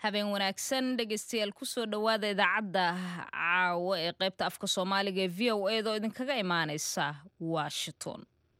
habeen wanaagsan dhegeystayaal kusoo dhowaada idaacadda caawo ee qaybta afka soomaaliga ee v o edaoo idinkaga imaaneysa washington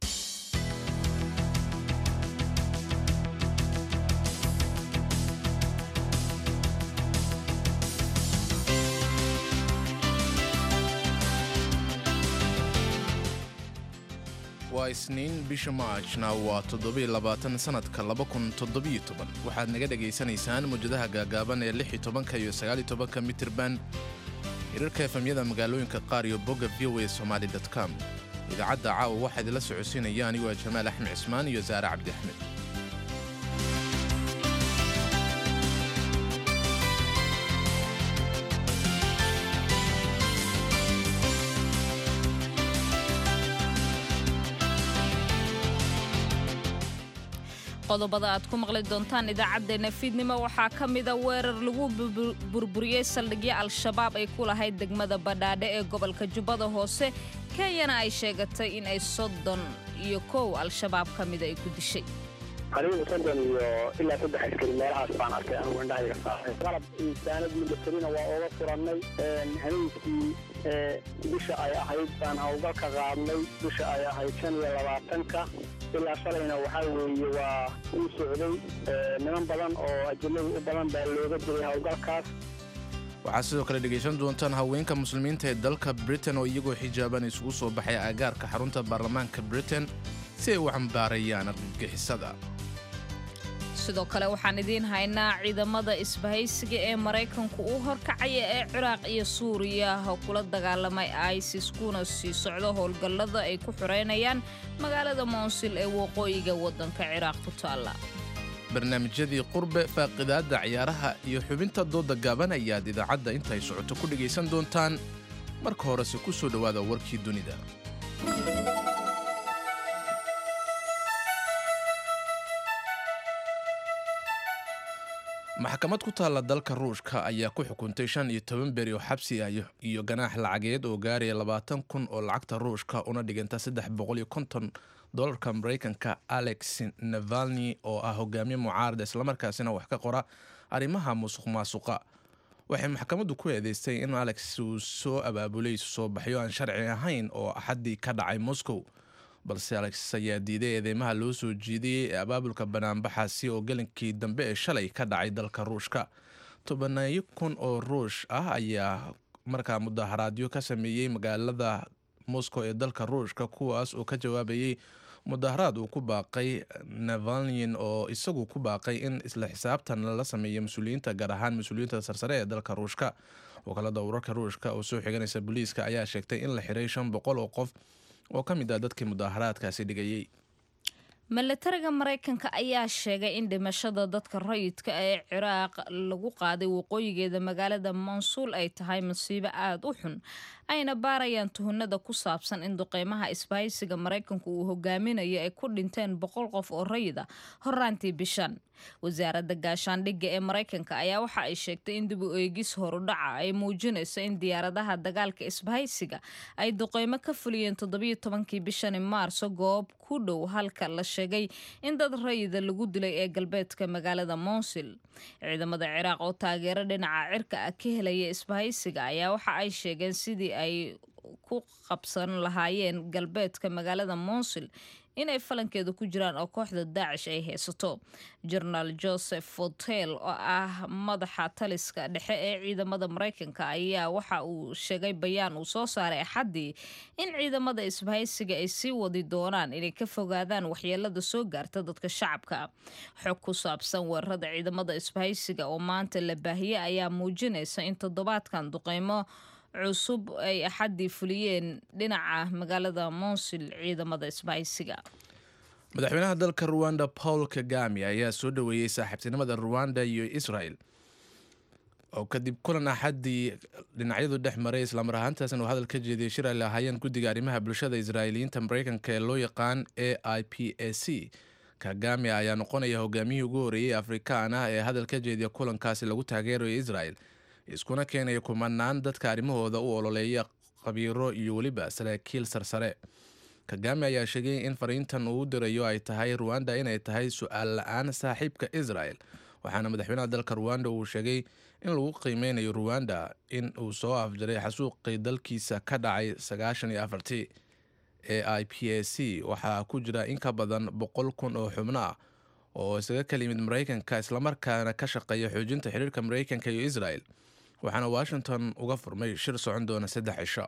waa isniin bisha maajna waa toddobiilabaatan sannadka waxaad naga dhegaysanaysaan mawjadaha gaagaaban ee lix iyo tobanka iyo sagaal iyo tobanka mitirban hirarka efemyada magaalooyinka qaar iyo bogga v o a somaali com idaacadda caawa waxaa idinla socodsiinaya anigoo ah jamaal axmed cismaan iyo saare cabdi axmed qodobada aad ku maqli doontaan idaacaddeenna fiidnimo waxaa ka mida weerar lagu burburiyey saldhigyo al-shabaab ay ku lahayd degmada badhaadhe ee gobolka jubbada hoose kenyana ay sheegatay in ay soddon iyo kow al-shabaab ka mida ay ku dishay qariiba soddon iyo ilaa saddex askari meelahaas baan arkay anugu indhahayga saaray qalab insaanad milatarina waa ooga furannay habeenkii bisha ay ahayd baan hawlgal ka qaadnay bisha ay ahayd shan iyo labaatanka ilaa shalayna waxaa weeye waa uu socday niman badan oo ajinada u badan baa looga dilay hawlgalkaas waxaad sidoo kale dhegaysan doontaan haweenka muslimiinta ee dalka britain oo iyagoo xijaaban isugu soo baxay agaarka xarunta baarlamaanka britain si ay u cambaarayaan argagixisada sidoo kale waxaan idiin haynaa ciidamada isbahaysiga ee maraykanku uu horkacaya ee ciraaq iyo suuriya kula dagaalamay isis kuna sii socdo howlgallada ay ku xoreynayaan magaalada moonsil ee waqooyiga waddanka ciraaq ku taalla barnaamijyadii qurbe faaqidaadda ciyaaraha iyo xubinta dooda gaaban ayaad idaacadda intaay socoto ku dhegaysan doontaan marka horese ku soo dhowaada warkii dunida maxkamad ku taalla dalka ruushka ayaa ku xukuntay shan iyo toban beri oo xabsi ah iyo ganaax lacageed oo gaaraya labaatan kun oo lacagta ruushka una dhiganta saddex boqol iyo konton dolarka maraykanka alex navalni oo ah hogaamiye mucaarada islamarkaasina wax ka qora arrimaha musuq maasuqa waxay maxkamaddu ku eedeystay in alex uu soo abaabulay soo baxyo aan sharci ahayn oo axaddii ka dhacay moscow balse alex ayaa diiday eedeymaha loo soo jiidayey ee abaabulka banaanbaxaasi oo gelinkii dambe ee shalay ka dhacay dalka ruushka tobanayo kun oo ruush ah ayaa markaa mudaharaadyo ka sameeyey magaalada moscow ee dalka ruushka kuwaas oo ka jawaabayey mudaharaad uu ku baaqay navalnin oo isagu ku baaqay in isla xisaabtan lala sameeyo mas-uuliyiinta gaar ahaan mas-uuliyiinta sarsare ee dalka ruushka wakaalada wararka ruushka oo soo xiganaysa booliiska ayaa sheegtay in la xiray shan boqol oo qof oo ka mid ah dadkii mudaharaadkaasi dhigayey milatariga maraykanka ayaa sheegay in dhimashada dadka rayidka ee ciraaq lagu qaaday waqooyigeeda magaalada mansuul ay tahay masiibo aada u xun ayna baarayaan tuhunada ku saabsan in duqeymaha isbahaysiga maraykanku uu hogaaminayo ay ku dhinteen boqol qof oo rayid a horaantii bishan wasaaradda gaashaandhigga ee maraykanka ayaa waxa ay sheegtay in dib u eegis horudhaca ay muujinayso in diyaaradaha dagaalka isbahaysiga ay duqeymo ka fuliyeen toddobiyo tobankii bishani maarso goob ku dhow halka la sheegay in dad rayida lagu dilay ee galbeedka magaalada monsil ciidamada ciraaq oo taageero dhinaca cirka ah ka helaya isbahaysiga ayaa waxa ay sheegeen sidii ay ku qabsan lahaayeen galbeedka magaalada monsil inay falankeeda ku jiraan oo kooxda daacish ay haysato jenaraal joseph fotel oo ah madaxa taliska dhexe ee ciidamada maraykanka ayaa waxa uu sheegay bayaan uu soo saaray axaddii in ciidamada isbahaysiga ay sii wadi doonaan inay ka fogaadaan waxyeelada soo gaarta dadka shacabka xog ku saabsan weerarada ciidamada isbahaysiga oo maanta la baahiyey ayaa muujinaysa in toddobaadkan duqeymo cusub ay axaddii fuliyeen dhinaca magaalada monsil ciidamada isbahaysiga madaxweynaha dalka ruwanda paul kagami ayaa soo dhoweeyey saaxiibtinimada ruwanda iyo israel oo kadib kulan axaddii dhinacyadu dhex maray islamar ahaantaasna uu hadal ka jeediyey shir ay lahaayeen guddiga arrimaha bulshada israa'iiliyiinta maraykanka ee loo yaqaan a i p a c kagami ayaa noqonaya hogaamiyihii ugu horeeyey afrikaan ah ee hadal ka jeediya kulankaasi lagu taageerayo israel iskuna keenaya kumanaan dadka arrimahooda u ololeeya qabiiro iyo weliba saraakiil sarsare kagame ayaa sheegay in fariintan uu dirayo ay tahay ruwanda inay tahay su-aal la-aan saaxiibka israel waxaana madaxweynaha dalka ruwanda uu sheegay in lagu qiimeynayo ruwanda in uu soo afjaray xasuuqii dalkiisa ka dhacay sagaashan iyo afartii e i p a c waxaa ku jira in ka badan boqol kun oo xubno ah oo isaga kala yimid maraykanka islamarkaana ka shaqeeya xoojinta xiriirka maraykanka iyo israel waxaana washington uga furmay shir socon doona saddex cisho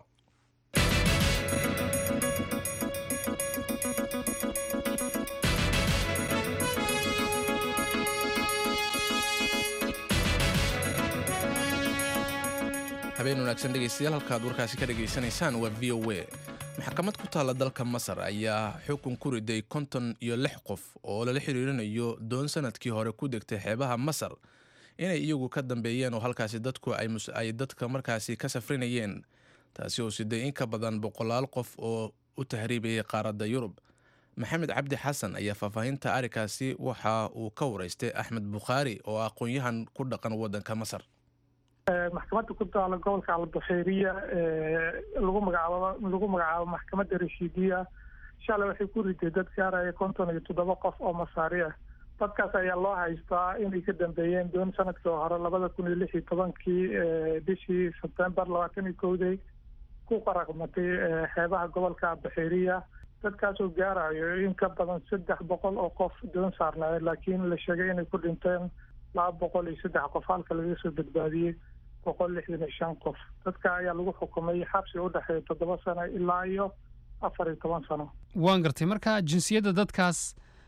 habeen wanaagsan dhegeystayaal halkaad warkaasi ka dhegaysanaysaan waa v o a maxkamad ku taalla dalka masar ayaa xukun ku riday konton iyo lix qof oo lala xiriirinayo doon sanadkii hore ku degtay xeebaha masar inay iyagu ka dambeeyeen oo halkaasi dadku ay dadka markaasi ka safrinayeen taasi oo siday in ka badan boqolaal qof oo u tahriibayay qaaradda yurub maxamed cabdi xasan ayaa faahfaahinta arrinkaasi waxa uu ka waraystay axmed bukhaari oo aqoon-yahan ku dhaqan waddanka masar maxkamadda ku taala gobolka albuxeeriya lagu magacaabo lagu magacaabo maxkamadda rashiidiya shalay waxay ku riday dad gaaraya konton iyo toddoba qof oo masaari ah dadkaas ayaa loo haystaa inay ka dambeeyeen doon sanadkii hore labada kun iyo lix iyo tobankii bishii sebtembar labaatan iyo kowdey ku qaraqmatay xeebaha gobolka albuxeeriya dadkaasoo gaarayo in ka badan saddex boqol oo qof doon saarnaayo laakiin la sheegay inay ku dhinteen laba boqol iyo saddex qof halka laga soo badbaadiyey boqol lixdan iyo shan qof dadka ayaa lagu xukumay xabsi u dhexeeya toddoba sano ilaa iyo afar iyo toban sano waan gartay marka jinsiyadda dadkaas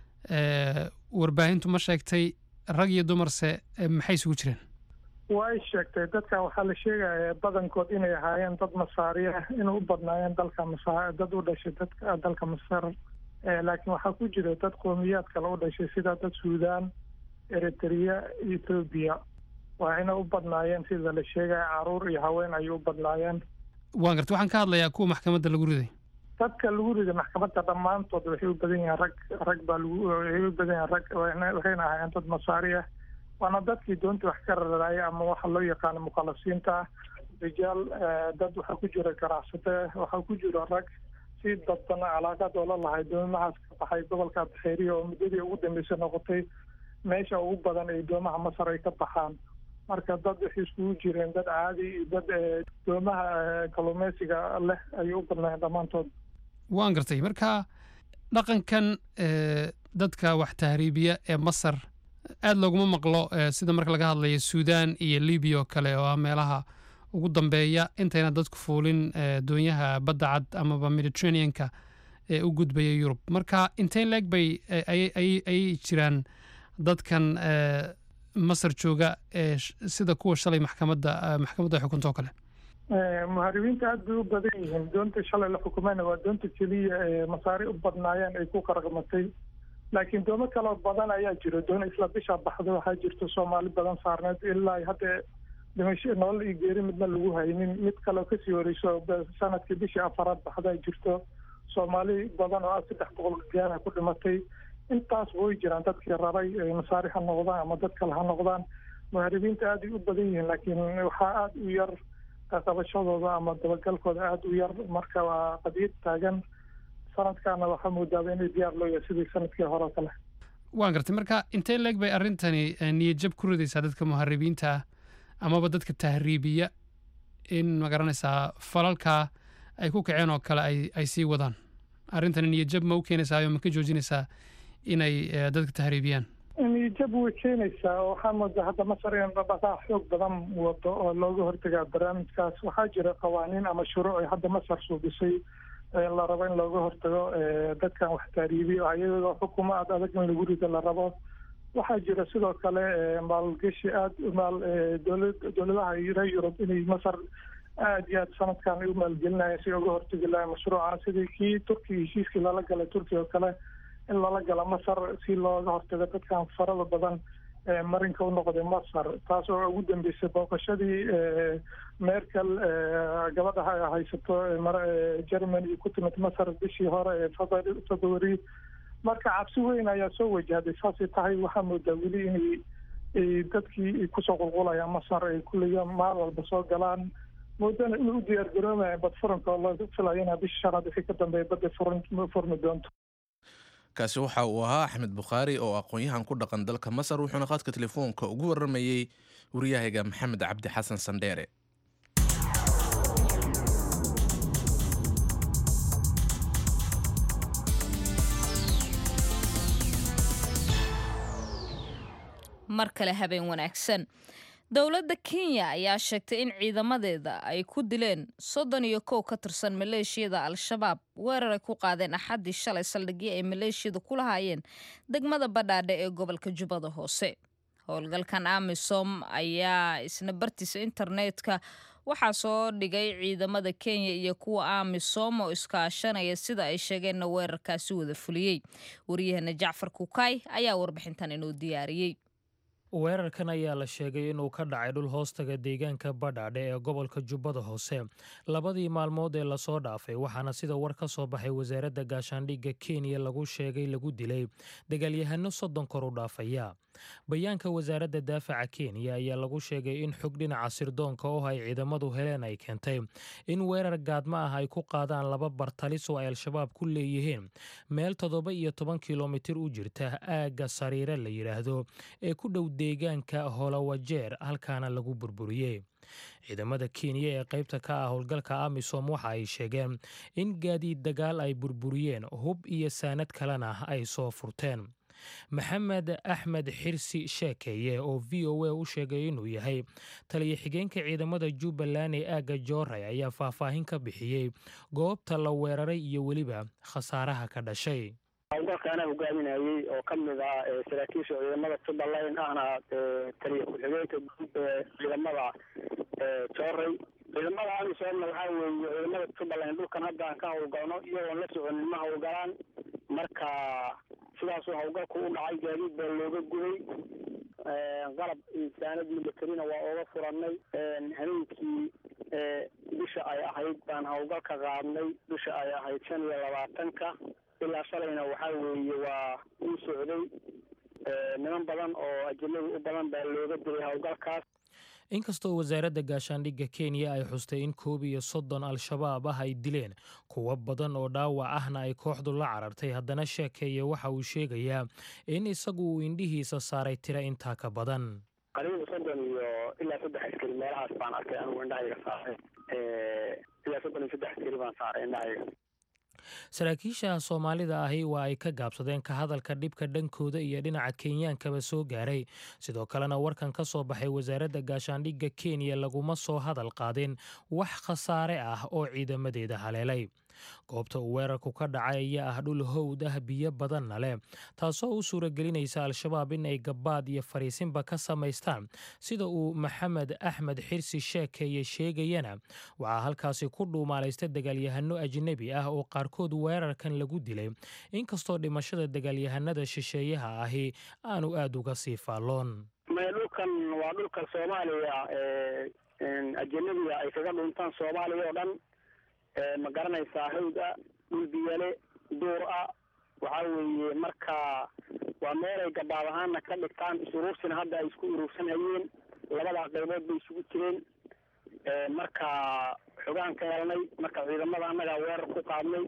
warbaahintu ma sheegtay rag iyo dumarse maxay isugu jireen way sheegtay dadka waxaa la sheegaya badankood inay ahaayeen dad masaari ah inay u badnaayeen dalka masa dad u dhashay dadka dalka masar laakiin waxaa ku jira dad qowmiyaad kale u dhashay sida dad suudaan eritrea ethoobiya waxayna u badnaayeen sida la sheegaya caruur iyo haween ayay u badnaayeen waan gartay waxaan ka hadlayaa kuwa maxkamadda lagu riday dadka lagu riday maxkamadda dhammaantood waxay u badan yihiin rag rag baa lagu waxay u badan yihiin rag waxayna ahaayeen dad masaari ah waana dadkii doonta wax ka raraya ama waxa loo yaqaano mukhalasiinta ah rijaal dad waxaa ku jira ganacsate waxaa ku jira rag si dadban calaaqad oo la lahay doomahaas ka baxay gobolka abxeeriya oo muddadii ugu dambeysay noqotay meesha ugu badan ee doomaha masar ay ka baxaan marka dad waxay iskugu jireen dad caadi iyo dad doomaha kalluumeysiga leh ayay u badnaayeen dhammaantood waan gartay marka dhaqankan dadka wax tahriibiya ee masar aada looguma maqlo sida marka laga hadlayo suudaan iyo libiya oo kale oo ah meelaha ugu dambeeya intayna dadku fuulin doonyaha badda cad amaba mediterraneanka ee u gudbaya yurub marka intayn leeg bay ayay jiraan dadkan masar jooga ee sida kuwa shalay maxkamadda maxkamadda xukunta oo kale muharibiinta aada bay u badan yihiin doonta shalay la xukumayna waa doonta keliya ee masaari u badnaayeen ay ku qaraqmatay laakiin doomo kaloo badan ayaa jiro doon isla bisha baxda waxaa jirta soomaali badan saarneed ilaa hadda dhimasho nolol iyo geeri midna lagu haynin mid kaleo kasii horeyso sanadkii bishii afaraad baxdaa jirto soomaali badan oo ah saddex boqol gaana ku dhimatay intaas way jiraan dadkii rabay masaari ha noqdaan ama dad kale ha noqdaan muharibiinta aaday u badan yihiin laakiin waxaa aada u yar qabashadooda ama dabagalkooda aada u yar marka waa qadiyad taagan sanadkaana waxaa moodaaba inay diyaar loo yahay sidii sanadkii hore oo kale waan gartay marka intee leeg bay arrintani niyadjab ku ridaysaa dadka muharibiinta ah amaba dadka tahriibiya in magaranaysaa falalkaa ay ku kaceen oo kale ay ay sii wadaan arrintani niyadjab ma u keenaysaayo ma ka joojinaysaa inay dadka tahriibiyaan niyadjab way keenaysaa waxaa moodaa hadda masar in dhaqdhaqaaq xoog badan wado oo looga hortagaa barnaamijkaas waxaa jira qawaaniin ama shuruuc ay hadda masar suubisay la rabo in looga hortago dadkan wax taariibiyo ayagoo xukumo aada adag in lagu rido la rabo waxaa jira sidoo kale maalgashi aada maal dowla dowladaha reer yurub inay masar aada iyo aad sanadkan ay u maalgelinayeen si uga hortagi lahay mashruuca sidii kii turkiga heshiiskii lala galay turkiga oo kale in lala gala masar si looga hortago dadkan farada badan marinka u noqday masar taas oo ugu dambeysay booqashadii merkel gabadha haysato germany ku timid masar bishii hore ee february marka cabsi weyn ayaa soo wajahday saasay tahay waxaa moodaa weli inay dadkii kusoo qulqulayaan masar ay kulliga maal walba soo galaan moodana inay u diyaar garoomaya bad furanka oo laga filayo inaa bisha shanaad wixii ka dambeeya badda furan furmi doonto kaasi waxa uu ahaa axmed bukhaari oo aqoon-yahan ku dhaqan dalka masar wuxuuna qaadka telefoonka ugu waramayey wariyahayga maxamed cabdi xasan sandheere mar kale habeen wanaagsan dowladda kenya ayaa sheegtay in ciidamadeeda ay ku dileen soddon iyo kow ka tirsan maleeshiyada al-shabaab weerar ay ku qaadeen axaddii shalay saldhigyo ay maleeshiyadu ku lahaayeen degmada badhaadhe ee gobolka jubbada hoose howlgalkan amisom ayaa isna bartiisa internetka waxaa soo dhigay ciidamada kenya iyo kuwa amisom oo iskaashanaya sida ay sheegeenna weerarkaasi wada fuliyey wariyahana jacfar kukaay ayaa warbixintan inuu diyaariyey weerarkan ayaa la sheegay inuu ka dhacay dhul hoostaga deegaanka badhaadhe ee gobolka jubbada hoose labadii maalmood ee lasoo dhaafay waxaana sida war ka soo baxay wasaaradda gaashaandhigga kenya lagu sheegay lagu dilay dagaalyahano soddon kor u dhaafaya bayaanka wasaaradda daafaca kenya ayaa lagu sheegay in xog dhinaca sirdoonka oo ay ciidamadu heleen ay keentay in weerar gaadma ah ay ku qaadaan laba bartalis oo ay al-shabaab ku leeyihiin meel toddoba iyo toban kilomitir u jirta aagga sariire la yidhaahdo ee ku dhow deegaanka holowajeer halkaana lagu burburiyey ciidamada kenya ee qaybta ka ah howlgalka amisom waxa ay sheegeen in gaadiid dagaal ay burburiyeen hub iyo saanad kalena ay soo furteen maxamed axmed xirsi sheekeeye oo v o a u sheegay inuu yahay taliya xigeenka ciidamada jubbaland ee aagga jooray ayaa faahfaahin ka bixiyey goobta la weeraray iyo weliba khasaaraha ka dhashay howlgalka anaa hogaaminayey oo ka mid ah saraakiisha ciidamada jubbaland ahna taliya ku-xigeenka guud ee ciidamada jooray ciidamada amisoomna waxaa weeye ciidamada jubbaland dhulkan hadda aan ka howlgalno iyagoon la soconin ma howlgalaan marka sidaasuu howlgalku u dhacay gaadiid baa looga guday qalab insaanad militarina waa ooga furanay habeenkii bisha ay ahayd baan howlgal ka qaadnay bisha ay ahayd shan iyo labaatanka ilaa shalayna waxaa weeye waa uu socday niman badan oo ajinada u badan baa looga dilay howlgalkaas inkastoo wasaaradda gaashaandhigga kenya ay xustay in koob iyo soddon al-shabaab ah ay dileen kuwo badan oo dhaawac ahna ay kooxdu la carartay haddana sheekeeye waxa uu sheegayaa in isagu uu indhihiisa saaray tira intaa ka badan qariibu soddon iyo ilaa saddex askari meelahaas baan arkay anigu indhahayga saaray ilaa soddon iyo saddex askari baan saaray indhahayga saraakiisha soomaalida ahi waa ay ka gaabsadeen ka hadalka dhibka dhankooda iyo dhinaca kenyaankaba soo gaaray sidoo kalena warkan ka soo baxay wasaaradda gaashaandhigga kenya laguma soo hadal qaadin wax khasaare ah oo ciidamadeeda haleelay goobta uu weerarku ka dhacay ayaa ah dhul howd ah biyo badanna leh taasoo u suuragelinaysa al-shabaab in ay gabbaad iyo fariisinba ka samaystaan sida uu maxamed axmed xirsi sheekeeye sheegayana waxaa halkaasi ku dhuumaalaysta dagaalyahano ajnebi ah oo qaarkood weerarkan lagu dilay inkastoo dhimashada dagaalyahanada shisheeyaha ahi aanu aada uga sii faalloon maya dhulkan waa dhulka soomaaliya ajanabiga ay kaga dhuntaan soomaaliya oo dhan ma garanaysaa hawd ah dhul biyale duur ah waxaa weeye marka waa meelay gabaab ahaana ka dhigtaan is-uruursina hadda ay isku uruursan hayeen labadaa qaybood bay isugu jireen marka xogaan ka helnay marka ciidamada annagaa weerar ku qaadnay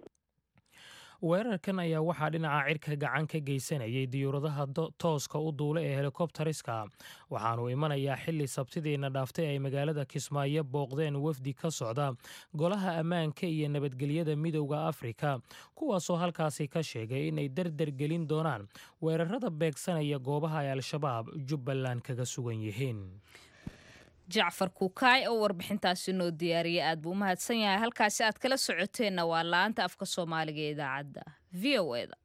weerarkan ayaa waxaa dhinaca cirka gacan ka geysanayay diyuuradaha tooska u duula ee helikobtariska waxaanu imanayaa xili sabtidiina dhaaftay ay magaalada kismaayo booqdeen wafdi ka socda golaha ammaanka iyo nabadgelyada midowda afrika kuwaasoo halkaasi ka sheegay inay dardar gelin doonaan weerarada beegsanaya goobaha ay al-shabaab jubbaland kaga sugan yihiin jacfar kukaay oo warbixintaasi noo diyaariyay aad buu u mahadsan yahay halkaasi aad kala socoteenna waa la-aanta afka soomaaliga ee idaacadda v o eda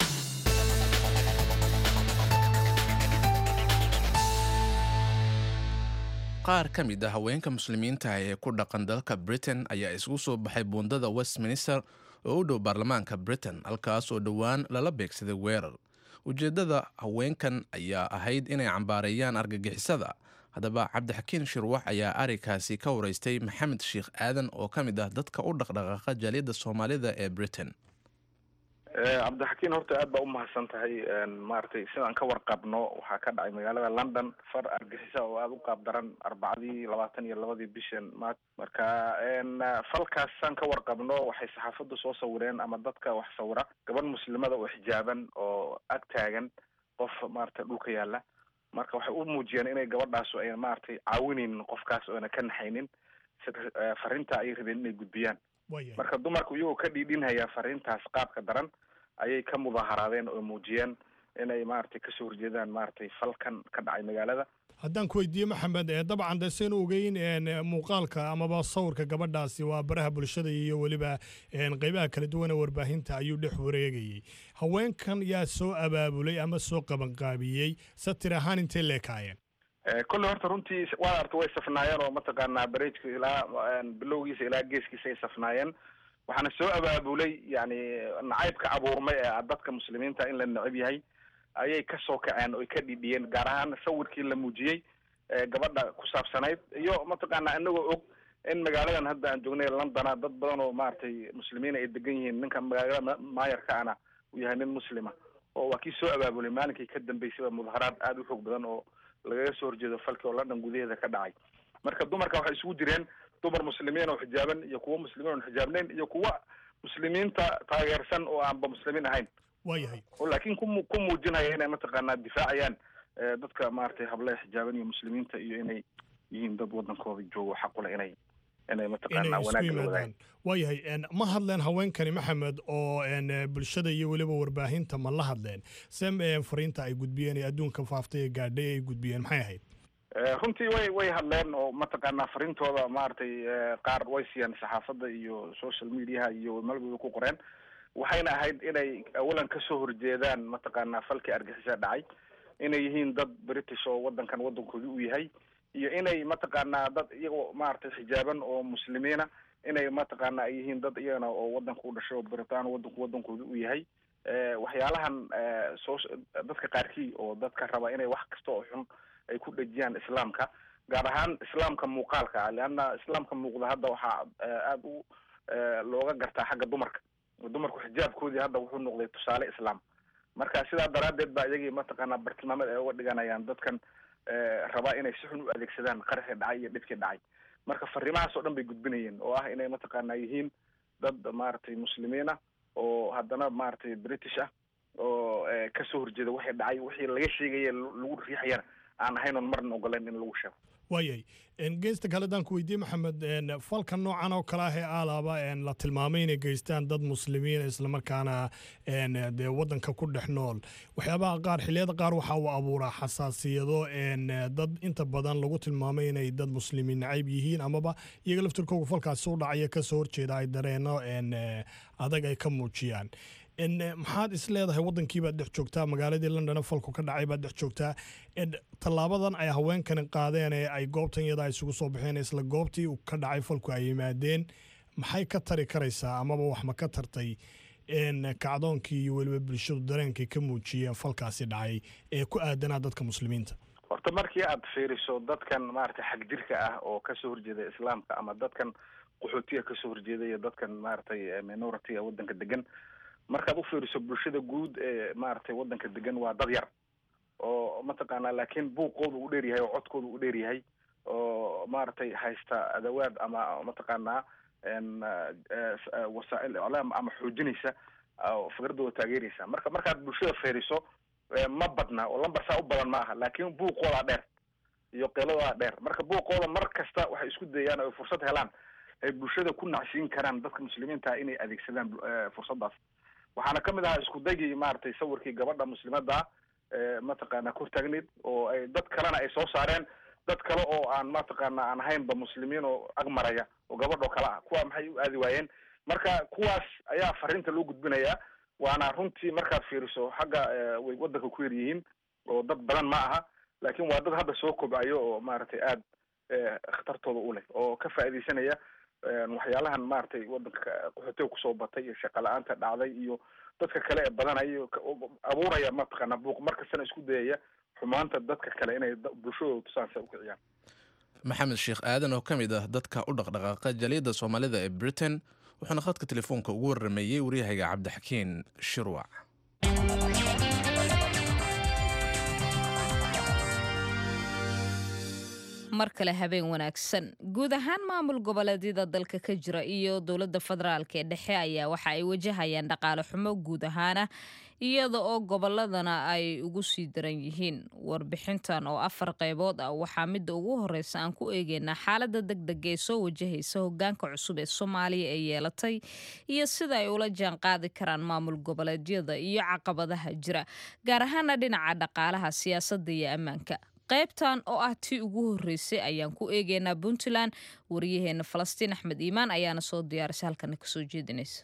qaar ka mid a haweenka muslimiinta ee ku dhaqan dalka britain ayaa isugu soo baxay buundada westminster oo u dhow baarlamaanka britain halkaas oo dhowaan lala beegsaday weerar ujeeddada haweenkan ayaa ahayd inay cambaareeyaan argagixisada haddaba cabdixakiin shirwax ayaa arrinkaasi ka waraystay maxamed sheikh aadan oo ka mid ah dadka u dhaqdhaqaaqa jaaliyadda soomaalida ee britain cabdixakiin horta aad baa umahadsan tahay maaragtay sidaan ka warqabno waxaa ka dhacay magaalada london far argixisa oo aada u qaab daran arbacadii labaatan iyo labadii bishan ma marka falkaas saan ka warqabno waxay saxaafaddu soo sawireen ama dadka wax sawira gabadh muslimada oo xijaaban oo ag taagan qof maaragtay dhulka yaalla marka waxay u muujiyeen inay gabadhaasu ay maaragtay caawinaynin qofkaas oona ka naxaynin sida fariinta ayay rabeen inay gudbiyaan marka dumarku iyagoo ka dhiidhinhaya fariintaas qaabka daran ayay ka mudaharaadeen oo muujiyeen inay maaragtay kasoo horjeedaan maaragtay falkan ka dhacay magaalada haddaan ku weydiiye maxamed dabcan de saynu ogeyn muuqaalka amaba sawirka gabadhaasi waa baraha bulshada iyo weliba qeybaha kala duwan ee warbaahinta ayuu dhex wareegayey haweenkan yaa soo abaabulay ama soo qabanqaabiyey satir ahaan intay leekaayeen kolley horta runtii waad arta way safnaayeen oo mataqaanaa barejka ilaa bilowgiisa ilaa geeskiisa ay safnaayeen waxaana soo abaabulay yani nacaybka abuurmay ee dadka muslimiinta in la necab yahay ayay kasoo kaceen oo ay ka dhidhiyeen gaar ahaan sawirkii la muujiyey gabadha ku saabsanayd iyo mataqaanaa inagoo og in magaaladan hadda aan joognay londona dad badan oo maaragtay muslimiin ay degan yihiin ninka magaalada maayarka ana uu yahay nin muslima oo waa kii soo abaabulay maalinkii ka dambeysayba mudaharaad aada u xoog badan oo lagaga soo horjeedo falki oo london gudaheeda ka dhacay marka dumarka waxay isugu jireen dumar muslimiin oo xijaaban iyo kuwo muslimiin oon xijaabnayn iyo kuwa muslimiinta taageersan oo aanba muslimiin ahayn waayahay oo laakiin ku ku muujinaya inay mataqaanaa difaacayaan dadka maaragtay hablaha xijaaban iyo muslimiinta iyo inay yihiin dad wadankooda joogo xaqule inay inay mataqaanaa wanaagga la wadaagaan waayahay ma hadleen haweenkani maxamed oo bulshada iyo weliba warbaahinta ma la hadleen se fariinta ay gudbiyeen ee adduunka faaftay ee gaadhay ay gudbiyeen maxay ahayd runtii way way hadleen oo mataqaanaa fariintooda maaragtay qaar way siiyeen saxaafadda iyo social mediaha iyo malbaba ku qoreen waxayna ahayd inay awalan kasoo horjeedaan mataqaanaa falkii argixisa dhacay inay yihiin dad british oo wadankan wadankoodi u yahay iyo inay mataqaanaa dad iyagoo maaragtay xijaaban oo muslimiina inay mataqaana ay yihiin dad iyagana oo wadanka u dhashay oo britaan wadanku wadankooda u yahay waxyaalahan soo dadka qaarkii oo dadka raba inay wax kasta oo xun ay ku dhejiyaan islaamka gaar ahaan islaamka muuqaalka ah leanna islaamka muuqda hadda waxaa aada u looga gartaa xagga dumarka dumarku xijaabkoodii hadda wuxuu noqday tusaale islaam marka sidaa daraaddeed ba iyagii mataqaanaa bartilmaameed ay uga dhiganayaan dadkan rabaa inay si xun u adeegsadaan qaraxii dhacay iyo dhibkii dhacay marka fariimahaas oo dhan bay gudbinayeen oo ah inay mataqaanaa yihiin dad maaragtay muslimiin ah oo haddana maaragtay british ah oo kasoo horjeeda wixii dhacay wixii laga sheegaya lagu riixayana aan ahayn oon marna ogoleyn in lagu sheego waayay geesta kale haddaan ku weydiiye maxamed falka noocan oo kale ah ee aalaaba la tilmaamay inay geystaan dad muslimiin islamarkaana dee wadanka ku dhex nool waxyaabaha qaar xilliyada qaar waxa uu abuuraa xasaasiyado dad inta badan lagu tilmaamay inay dad muslimiin nacayb yihiin amaba iyaga laftirkooga falkaasi u dhacaya kasoo horjeeda ay dareeno adag ay ka muujiyaan maxaad is leedahay wadankii baad dhex joogtaa magaaladii london falku ka dhacay baad dhex joogtaa tallaabadan ay haweenkani qaadeen ee ay goobtan iyada isugu soo baxeen isla goobtii ka dhacay falku ay yimaadeen maxay ka tari karaysaa amaba wax ma ka tartay kacdoonkii iyo weliba bulshadu dareenkay ka muujiyeen falkaasi dhacay ee ku aadanaa dadka muslimiinta horta markii aad fiiriso dadkan maaragtay xagjirka ah oo kasoo horjeeda islaamka ama dadkan qaxootiga kasoo horjeeda iyo dadkan maaragtay minority wadanka degan markaad u fiiriso bulshada guud ee maaragtay wadanka degan waa dad yar oo mataqaanaa laakiin buuqooda u dheer yahay oo codkooda u dheer yahay oo maaragtay haysta adawaad ama mataqaanaa wasaa'il iclaam ama xoojinaysa fikradooda taageeraysa marka markaad bulshada fiiriso ma badna oo lambar saa u badan ma aha laakiin buuqoodaa dheer iyo qeeladoodaa dheer marka buuqooda mar kasta waxay isku dayaan oo fursad helaan ay bulshada ku nacsiin karaan dadka muslimiinta inay adeegsadaan fursaddaas waxaana kamid ahaa isku daygii maaragtay sawirkii gabadha muslimadda mataqaana kor taagneyd oo ay dad kalena ay soo saareen dad kale oo aan mataqaana aan ahaynba muslimiin oo agmaraya oo gabadh oo kale ah kuwa maxay u aadi waayeen marka kuwaas ayaa fariinta loo gudbinayaa waana runtii markaad fiiriso xagga way wadanka ku yar yihiin oo dad badan ma aha laakiin waa dad hadda soo kobcayo oo maaragtay aada khatartooda u leh oo ka faa'iidaysanaya waxyaalahan maaragtay wadanka qaxootiga kusoo batay iyo shaqa la-aanta dhacday iyo dadka kale ee badanaya abuuraya mataqaana buuq markastana isku dayaya xumaanta dadka kale inay bulshadooda tusaansa ukiciyaan maxamed sheekh aadan oo ka mid ah dadka u dhaqdhaqaaqa jaaliyadda soomaalida ee britain wuxuuna khadka telefoonka ugu warameeyey waryahayga cabdixakiin shirwac mar kale habeen wanaagsan guud ahaan maamul goboleedyada dalka ka jira iyo dowladda federaalk ee dhexe ayaa waxa ay wajahayaan dhaqaale xumo guud ahaana iyada oo goboladana ay ugu sii daran yihiin warbixintan oo afar qaybood ah waxaa midda ugu horeysa aan ku eegeynaa xaalada degdega ee soo wajahaysa hogaanka cusub ee soomaaliya ee yeelatay iyo sida ay ula jaan qaadi karaan maamul goboleedyada iyo caqabadaha jira gaar ahaana dhinaca dhaqaalaha siyaasadda iyo ammaanka qaybtan oo ah tii ugu horreysay ayaan ku eegeynaa puntland wariyaheena falastiin axmed iimaan ayaana soo diyaarisay halkana kasoo jeedinaysa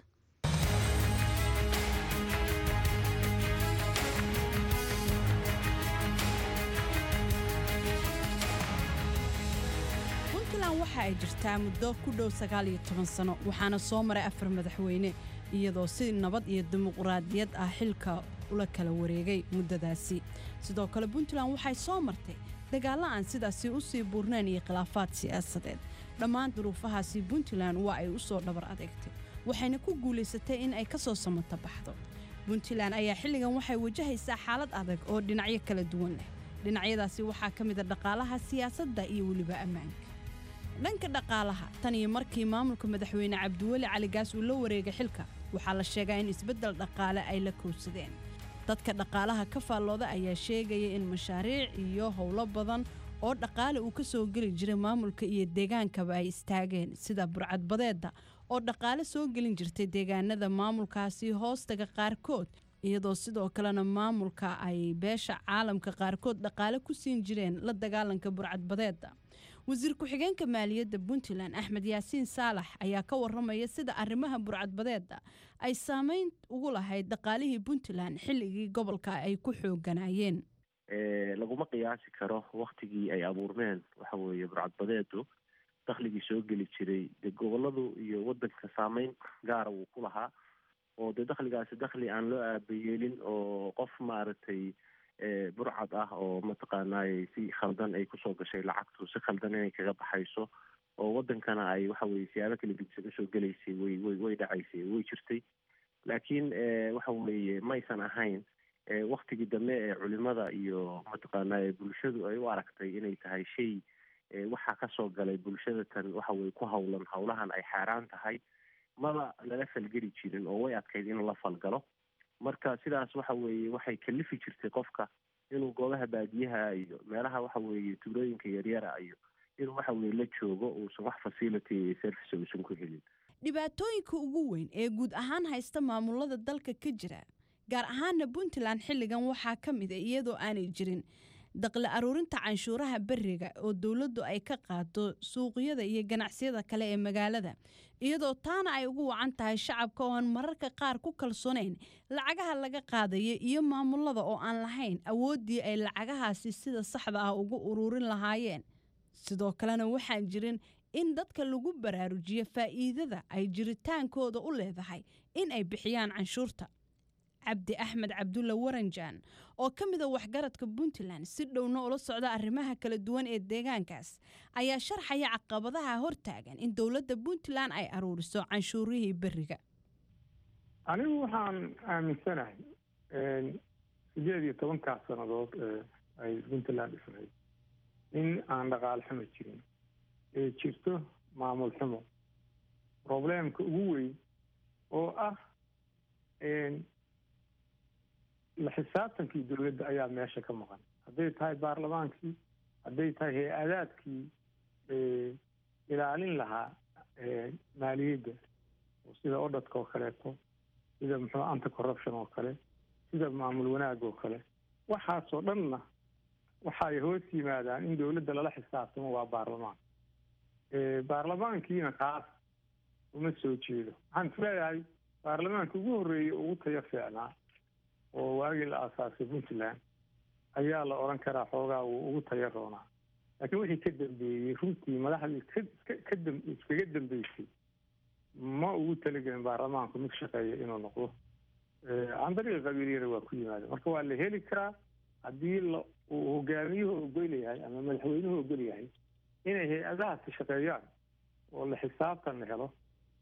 puntland waxa ay jirtaa muddo ku dhow sagaal iyo toban sano waxaana soo maray afar madaxweyne iyadoo si nabad iyo dimuqraadiyad ah xilka ula kala wareegay muddadaasi sidoo kale puntland waxay soo martay dagaallo aan sidaasi u sii buurnayn iyo khilaafaad siyaasadeed dhammaan duruufahaasi puntland waa ay u soo dhabar adeegtay waxayna ku guulaysatay in ay ka soo samato baxdo puntland ayaa xilligan waxay wajahaysaa xaalad adag oo dhinacyo kala duwan leh dhinacyadaasi waxaa ka mid a dhaqaalaha siyaasadda iyo weliba ammaanka dhanka dhaqaalaha tan iyo markii maamulka madaxweyne cabdiweli caligaas uu la wareegay xilka waxaa la sheegaa in isbeddel dhaqaale ay la kowsadeen dadka dhaqaalaha ka faallooda ayaa sheegaya in mashaariic iyo howlo badan oo dhaqaale uu ka soo geli jiray maamulka iyo deegaankaba ay istaageen sida burcadbadeedda oo dhaqaale soo gelin jirtay deegaanada maamulkaasi hoostaga qaarkood iyadoo sidoo kalena maamulka ay beesha caalamka qaarkood dhaqaale ku siin jireen la dagaalanka burcadbadeedda wasiir ku-xigeenka maaliyadda puntland axmed yaasiin saalax ayaa ka waramaya sida arrimaha burcadbadeedda ay saameyn ugu lahayd dhaqaalihii puntland xilligii gobolka ay ku xooganayeen laguma qiyaasi karo waktigii ay abuurmeen waxa weeye burcadbadeedu dakhligii soo geli jiray dee goboladu iyo wadanka saameyn gaara wuu ku lahaa oo dee dakhligaasi dakhli aan loo aabayeelin oo qof maaragtay burcad ah oo mataqaanaaye si khaldan ay kusoo gashay lacagtu si khaldan inay kaga baxayso oo wadankana ay waxa weye siyaabo kala gedisan usoo gelaysay way way way dhacaysay way jirtay laakiin waxa weeye maysan ahayn waktigii dambe ee culimada iyo mataqaanaaye bulshadu ay u aragtay inay tahay shay waxaa kasoo galay bulshada tan waxa weye ku hawlan hawlahan ay xaaraan tahay maba lala falgeli jirin oo way adkayd in la falgalo marka sidaas waxa weeye waxay kalifi jirtay qofka inuu goobaha baadiyaha iyo meelaha waxa weeye tuulooyinka yaryara iyo inuu waxa weye la joogo uusan wax facility iyo service uusan ku helin dhibaatooyinka ugu weyn ee guud ahaan haysta maamulada dalka ka jira gaar ahaana puntland xilligan waxaa ka mid a iyadoo aanay jirin daqli aruurinta canshuuraha beriga oo dowladdu ay ka qaado suuqyada iyo ganacsiyada kale ee magaalada iyadoo taana ay ugu wacan tahay shacabka oo aan mararka qaar ku kalsoonayn lacagaha laga qaadaya iyo maamulada oo aan lahayn awooddii ay lacagahaasi sida saxda ah ugu ururin lahaayeen sidoo kalena waxaan jirin in dadka lagu baraarujiyo faa'iidada ay jiritaankooda u leedahay in ay bixiyaan canshuurta cabdi axmed cabdulla waranjaan oo ka mida waxgaradka puntland si dhowna ula socda arrimaha kala duwan ee deegaankaas ayaa sharxaya caqabadaha hortaagan in dowladda puntland ay aruuriso canshuurihii beriga anigu waxaan aaminsanahay sideed iyo tobankaas sannadood ee ay puntland dhisnayd in aan dhaqaale xumo jirin ee jirto maamul xumo probleemka ugu weyn oo ah la xisaabtankii dowladda ayaa meesha ka maqan hadday tahay baarlamaankii hadday tahay hay-adaadkii ilaalin lahaa maaliyadda sida odhadka oo kaleeto sida muxuu anti corruption oo kale sida maamul wanaag oo kale waxaasoo dhanna waxay hoos yimaadaan in dowladda lala xisaabtamo waa baarlamaan baarlamaankiina kaas uma soo jeedo waxaan isleeyahay baarlamaanka ugu horreeyey ugu tayo fiicnaa oo waagii la aasaasay puntland ayaa la odhan karaa xoogaa wuu ugu tayo roonaa laakiin wixii ka dambeeyey runtii madaxdii kadam iskaga dambeysay ma ugu talagelin baarlamaanku mid shaqeeya inuu noqdo can dariiqa qabiiliyana waa ku yimaada marka waa la heli karaa haddii la uu hogaamiyuhu ogol yahay ama madaxweynuhu ogol yahay inay hay-adahaasi shaqeeyaan oo la xisaabtan la helo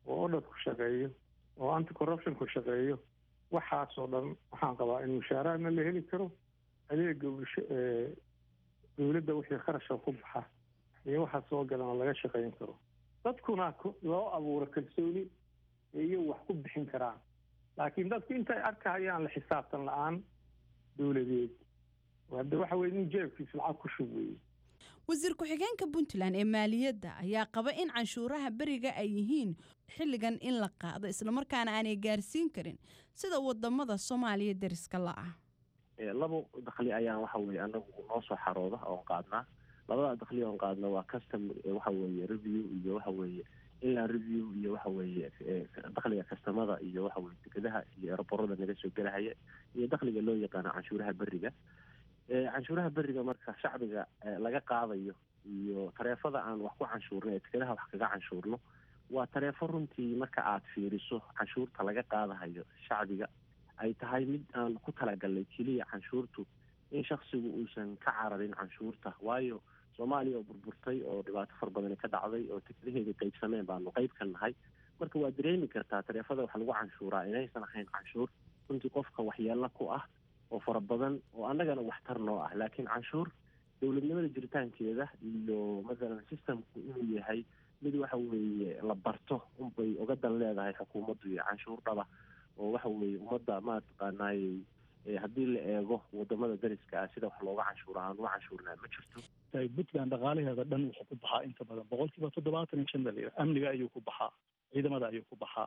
oo odhadku shaqeeyo oo anti corruptionku shaqeeyo waxaasoo dhan waxaan qabaa in mushaaraadna la heli karo adeega bulsho dowladda wixii kharashka ku baxa iyo waxa soo galana laga shaqayn karo dadkuna loo abuuro kalsooni iyo wax ku bixin karaan laakiin dadku intay arkahayaan la xisaabtan la-aan dowladeed hadde waxa weye nin jeebkiis lacag ku shub weeye wasiir ku-xigeenka puntland ee maaliyadda ayaa qaba in canshuuraha beriga ay yihiin xilligan in la qaado islamarkaana aanay gaarsiin karin sida wadamada soomaaliya deriska la-ah labo dakli ayaan waxa weye anagu noo soo xarooda oon qaadnaa labada dakli oon qaadna waa custom waxa weeye review iyo waxa weeye inland review iyo waxa weeye dakliga kastamada iyo waxa weye dekedaha iyo eroborada naga soo gelahaya iyo dakliga loo yaqaano canshuuraha beriga canshuuraha beriga marka shacbiga laga qaadayo iyo tareefada aan wax ku canshuurno ee dekedaha wax kaga canshuurno waa tareefo runtii marka aad fiiriso canshuurta laga qaadahayo shacbiga ay tahay mid aan ku talagalnay keliya canshuurtu in shaksigu uusan ka cararin canshuurta waayo soomaaliya oo burburtay oo dhibaato far badani ka dhacday oo tekadaheeda qaybsameen baanu qayb ka nahay marka waa dareemi kartaa tareefada wax lagu canshuuraa inaysan ahayn canshuur runtii qofka waxyeelo ku ah oo fara badan oo annagana waxtar noo ah laakiin canshuur dowladnimada jiritaankeeda iyo mathalan systemku inuu yahay mid waxa weeye la barto unbay uga dan leedahay xukuumaddu iyo canshuur dhaba oo waxa weeye ummadda mataqaanaayey haddii la eego wadamada dariska ah sida wax looga canshuura aan uga canshuurnaa ma jirto puntland dhaqaalaheeda dhan wuxuu ku baxaa inta badan boqolkiiba toddobaatan iyo shan baa amniga ayuu ku baxaa ciidamada ayuu ku baxaa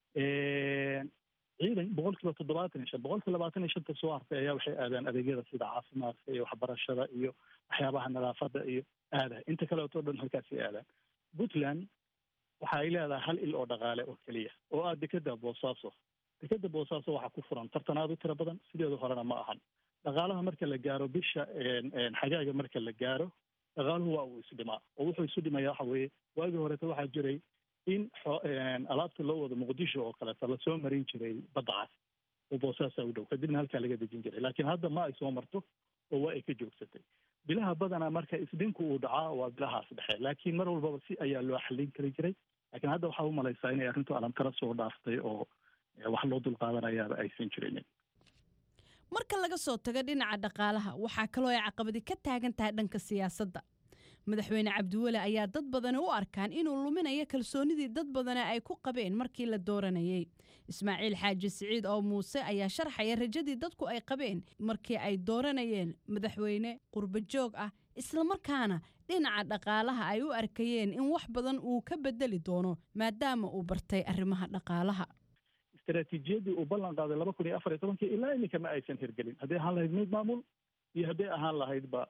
ciidan boqolkiiba toddobaatan iyo shan boqolkiiba labaatan iyo shanta soo hartay ayaa waxay aadaan adeegyada sida caafimaadka iyo waxbarashada iyo waxyaabaha nadaafada iyo aada inta kaleeto dhan halkaasay aadaan puntland waxa ay leedahay hal il oo dhaqaale oo keliya oo ah dekeda boosaaso dekeda boosaaso waxaa ku furan tartan aad u tiro badan sideedu horena ma ahan dhaqaalaha marka la gaaro bisha xagaaga marka la gaaro dhaqaaluhu waa uu isdhimaa oo wuxuu isu dhimaya waxa weeye waagii horeeta waxaa jiray in alaabta loo wado muqdisho oo kaleeta lasoo marin jiray badda cas oo boosaasa u dhow kadibna halkaa laga dejin jiray laakiin hadda ma ay soo marto oo waa ay ka joogsatay bilaha badanaa marka isdhinku uu dhacaa waa bilahaas dhexe laakiin mar walbaba si ayaa loo xallin kari jiray laakiin hadda waxaa u malaysaa inay arrintu alamtara soo dhaaftay oo wax loo dulqaadanayaaba aysan jirinin marka laga soo tago dhinaca dhaqaalaha waxaa kaloo ay caqabadi ka taagan tahay dhanka siyaasadda madaxweyne cabdiweli ayaa dad badani u arkaan inuu luminayo kalsoonidii dad badani ay ku qabeen markii la dooranayay ismaaciil xaaji siciid oo muuse ayaa sharxaya rajadii dadku ay qabeen markii ay dooranayeen madaxweyne qurbo joog ah islamarkaana dhinaca dhaqaalaha ay u arkayeen in wax badan uu ka bedeli doono maadaama uu bartay arrimaha dhaqaalaha istaraatiijiyaddii uu ballan qaaday laba kun iyo afar iyo tobankii ilaa iminka ma aysan hirgelin hadday ahaan lahayd mid maamul iyo hadday ahaan lahaydba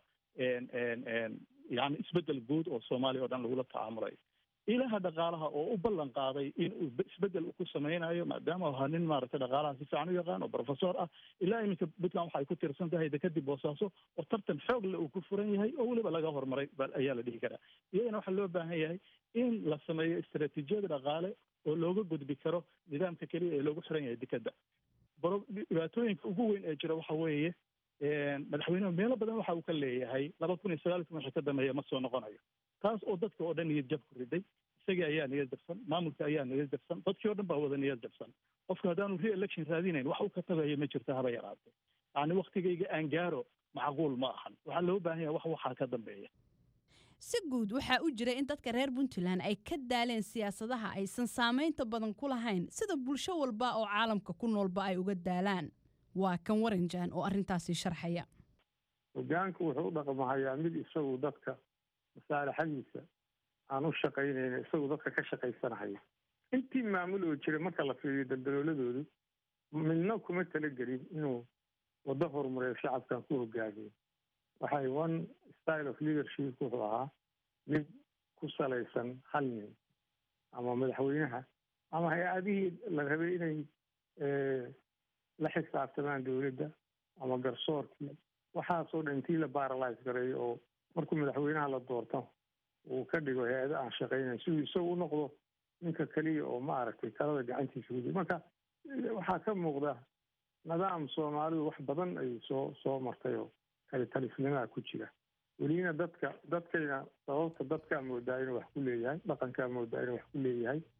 yani isbeddel guud oo soomaaliya oo dhan lagula tacaamulayo ilaha dhaqaalaha oo u ballan qaaday in uu isbeddel ku samaynayo maadaama ahaa nin maaragtay dhaqaalaha si fiican u yaqaan oo professor ah ilaa iminka puntland waxa ay ku tiirsan tahay dekadib boosaaso oo tartan xoog le uu ku furan yahay oo weliba laga horumaray ayaa la dhihi karaa iyadana waxaa loo baahan yahay in la sameeyo istaraatiijiyada dhaqaale oo looga gudbi karo nidaamka keliya ee loogu xiran yahay dekadda dhibaatooyinka ugu weyn ee jira waxa weeye madaxweynuhu meelo badan waxa uu ka leeyahay laba kun iyo sagaal wixii ka dambeeya ma soo noqonayo taas oo dadka oo dhan niyad jab ku riday isagii ayaa niyad jabsan maamulka ayaa niyad jabsan dadkii oo dhan baa wada niyad jabsan qofka haddaanu re-election raadinayn wax uu ka tagayo ma jirto haba yaraatee yacni waktigayga aan gaaro macquul ma ahan waxaa loo baahan yahay wax waxaa ka dambeeya si guud waxaa u jira in dadka reer puntland ay ka daaleen siyaasadaha aysan saamaynta badan ku lahayn sida bulsho walba oo caalamka ku noolba ay uga daalaan waa kan waranjan oo arrintaasi sharxaya hogaanku wuxuu u dhaqmahayaa mid isagu dadka masaalixadiisa aan u shaqaynayna isagu dadka ka shaqaysanahaya intii maamul oo jira marka la fiiriyo daldalooladoodu midna kuma talagelin inuu waddo horumareyo shacabkan ku hogaamiyo waxay one style of leadership wuxuu ahaa mid ku salaysan hal nin ama madaxweynaha ama hay-adihii la rabay inay la xisaabtamaan dowladda ama garsoorkii waxaasoo dhan intii la baralise gareeyo oo markuu madaxweynaha la doorto uu ka dhigo hay-ado aan shaqaynayn siduu isagu u noqdo ninka keliya oo ma aragtay talada gacantiisa ku jira marka waxaa ka muuqda nidaam soomaalidu wax badan ay soo soo martay oo kalitalisnimaa ku jira welina dadka dadkayna sababta dadkaa moodaa inuu wax ku leeyahay dhaqankaa moodaa inuu wax ku leeyahay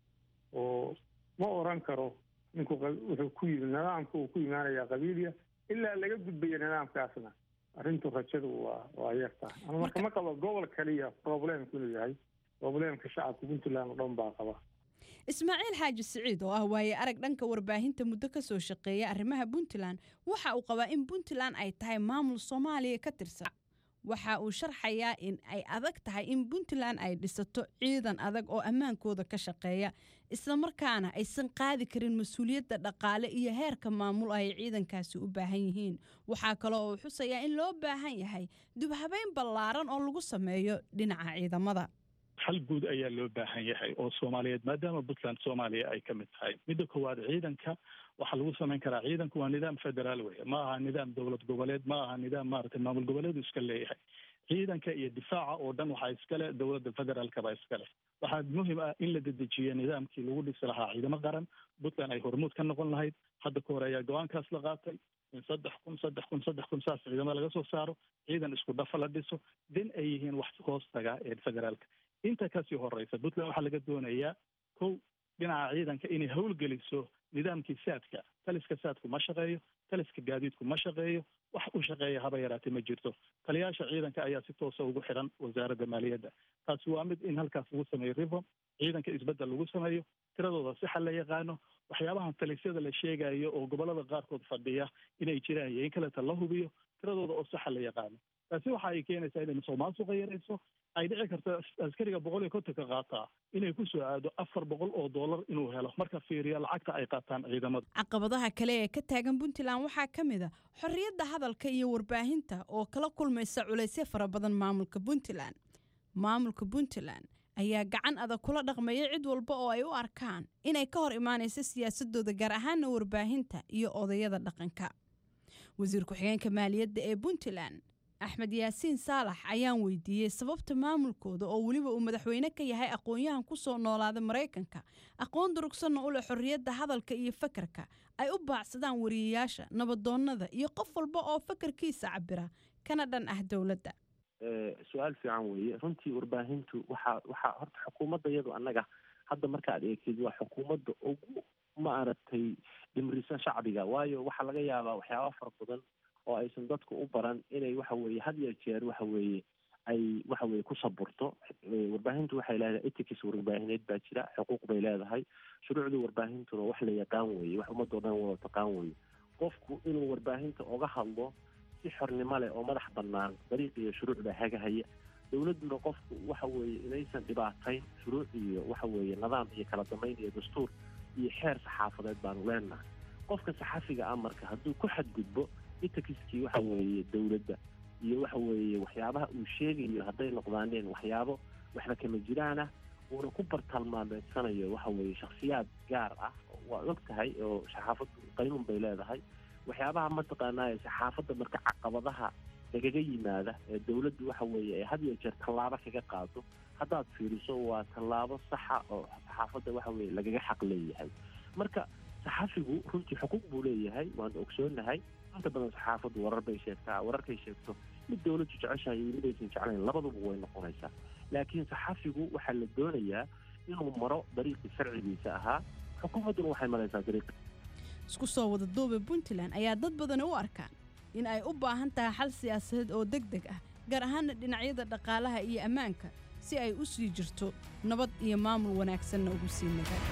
oo ma oran karo ninku wuxuu ku yimi nidaamka uu ku imaanayaa qabiiliya ilaa laga gudbaya nidaamkaasna arrintu rajadu waa waa yartaa ama marka ma qabo gobol kaliya problemku inuu yahay problemka shacabka puntland oo dhan baa qaba ismaaciil xaaji siciid oo ah waaye arag dhanka warbaahinta muddo ka soo shaqeeya arrimaha puntland waxa uu qabaa in puntland ay tahay maamul soomaaliya ka tirsan waxa uu sharxayaa in ay adag tahay in puntland ay dhisato ciidan adag oo ammaankooda ka shaqeeya islamarkaana aysan qaadi karin mas-uuliyadda dhaqaale iyo heerka maamul ay ciidankaasi u baahan yihiin waxaa kale oo uu xusayaa in loo baahan yahay dubhabeyn ballaaran oo lagu sameeyo dhinaca ciidamada hal guud ayaa loo baahan yahay oo soomaaliyeed maadaama puntland soomaaliya ay ka mid tahay midda koowaad ciidanka waxaa lagu samayn karaa ciidanku waa nidaam federaal weeye ma aha nidaam dowlad goboleed ma aha nidaam maaragtay maamul goboleedu iska leeyahay ciidanka iyo difaaca oo dhan waxaa iskale dowladda federaalkaba iskale waxaa muhim ah in la dedejiyo nidaamkii lagu dhisi lahaa ciidamo qaran puntland ay hormuud ka noqon lahayd hadda ka hore ayaa go-aankaas la qaatay in saddex kun saddex kun saddex kun saas ciidamo laga soo saaro ciidan isku dhafa la dhiso den ay yihiin wax hoos taga ee federaalka inta kasii horeysa puntland waxaa laga doonayaa kow dhinaca ciidanka inay howlgeliso nidaamkii saadka taliska saadku ma shaqeeyo taliska gaadiidku ma shaqeeyo wax u shaqeeya haba yaraatee ma jirto taliyaasha ciidanka ayaa si toosa ugu xiran wasaaradda maaliyadda taasi waa mid in halkaas lagu sameeyo reform ciidanka isbeddel lagu sameeyo tiradooda sixa la yaqaano waxyaabahan talisyada la sheegayo oo gobolada qaarkood fadhiya inay jiraan iyo in kaleta la hubiyo tiradooda oo saxa la yaqaano taasi waxa ay keenaysaa inay musuqmaasuqa yarayso ay dhici karto askariga boqol iyo kontonka qaataa inay ku soo aado afar boqol oo dollar inuu helo marka fiiriya lacagta ay qaataan ciidamada caqabadaha kale ee ka taagan puntland waxaa ka mid a xorriyadda hadalka iyo warbaahinta oo kala kulmaysa culaysyo fara badan maamulka puntland maamulka puntland ayaa gacan adag kula dhaqmaya cid walba oo ay u arkaan inay ka hor imaanayso siyaasadooda gaar ahaana warbaahinta iyo odayada dhaqanka wasiir ku-xigeenka maaliyadda ee puntland axmed yaasiin saalax ayaan weydiiyey sababta maamulkooda oo weliba uu madaxweyne ka yahay aqoon-yahan ku soo noolaada maraykanka aqoon durugsanna u leh xorriyadda hadalka iyo fakarka ay u baacsadaan wariyayaasha nabadoonnada iyo qof walba oo fakarkiisa cabira kana dhan ah dowladda su-aal fiican weeye runtii warbaahintu waxaa waxaa horta xukuumadda iyadu annaga hadda markaad eegtid waa xukuumadda ugu maaragtay dhimrisan shacbiga waayo waxaa laga yaabaa waxyaaba fara badan oo aysan dadku u baran inay waxa weeye had iyo jeer waxa weeye ay waxa weye ku saburto warbaahintu waxay leedahay etics warbaahineed baa jira xuquuq bay leedahay shuruucdii warbaahintuna wax la yaqaan weeye wax ummadoo dhan wada taqaan weeye qofku inuu warbaahinta oga hadlo si xornimo leh oo madax bannaan dariiq iyo shuruucda hagahaya dowladduna qofku waxa weeye inaysan dhibaatayn shuruuc iyo waxa weeye nidaam iyo kala dambeyn iyo dastuur iyo xeer saxaafadeed baanu leenahay qofka saxafiga ah marka hadduu ku xadgudbo itakiskii waxa weeye dowladda iyo waxa weeye waxyaabaha uu sheegayo hadday noqdaaneen waxyaabo waxba kama jiraan ah uuna ku bartalmaameedsanayo waxa weeye shakhsiyaad gaar ah waa og tahay oo saxaafaddu qaynuun bay leedahay waxyaabaha mataqaanaa saxaafadda marka caqabadaha lagaga yimaada ee dowladdu waxa weeye ee had iyo jeer tallaabo kaga qaado haddaad fiiriso waa tallaabo saxa oo saxaafadda waxa weeye lagaga xaq leeyahay marka saxafigu runtii xuquuq buu leeyahay waanu ogsoonahay inta badan saxaafaddu warar bay sheegtaa wararkay sheegto mid dowladdu jeceshahay iyo mid aysan jeclayn labaduba way noqonaysaa laakiin saxafigu waxaa la doonayaa inuu maro dariiqii sharcigiisa ahaa xukuumadduna waxay maraysaa dariiqi isku soo wada duuba puntland ayaa dad badani u arkaan in ay u baahan tahay xal siyaasadeed oo deg deg ah gaar ahaana dhinacyada dhaqaalaha iyo ammaanka si ay u sii jirto nabad iyo maamul wanaagsanna ugu sii nagaato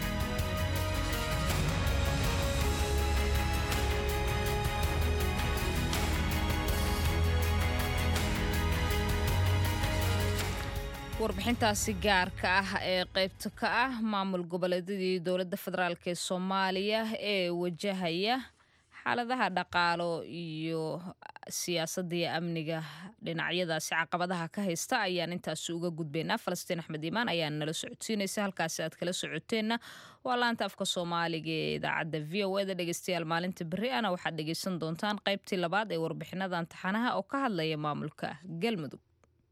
warbixintaasi gaarka ah ee qaybta ka ah maamul goboleedyadii dowladda federaalk ee soomaaliya ee wajahaya xaaladaha dhaqaalo iyo siyaasadda iyo amniga dhinacyadaasi caqabadaha ka haysta ayaan intaasi uga gudbaynaa falastiin axmed iimaan ayaa nala socodsiinaysa halkaasi aad kala socoteenna waa laanta afka soomaaliga ee idaacadda v o eda dhegeystayaal maalinta berri ana waxaad dhegeysan doontaan qaybtii labaad ee warbixinada imtixaanaha oo ka hadlaya maamulka galmudug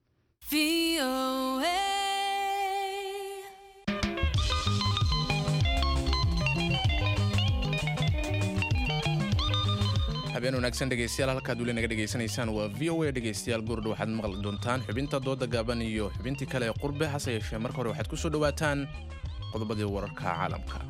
habeen wanaagsan dhegeystayaal halkaad weli naga dhegaysanaysaan waa v o a dhegeystayaal gurdha waxaad maqli doontaan xubinta dooda gaaban iyo xubintii kale ee qurbe hase yeeshee marka hore waxaad ku soo dhowaataan qodobadii wararka caalamka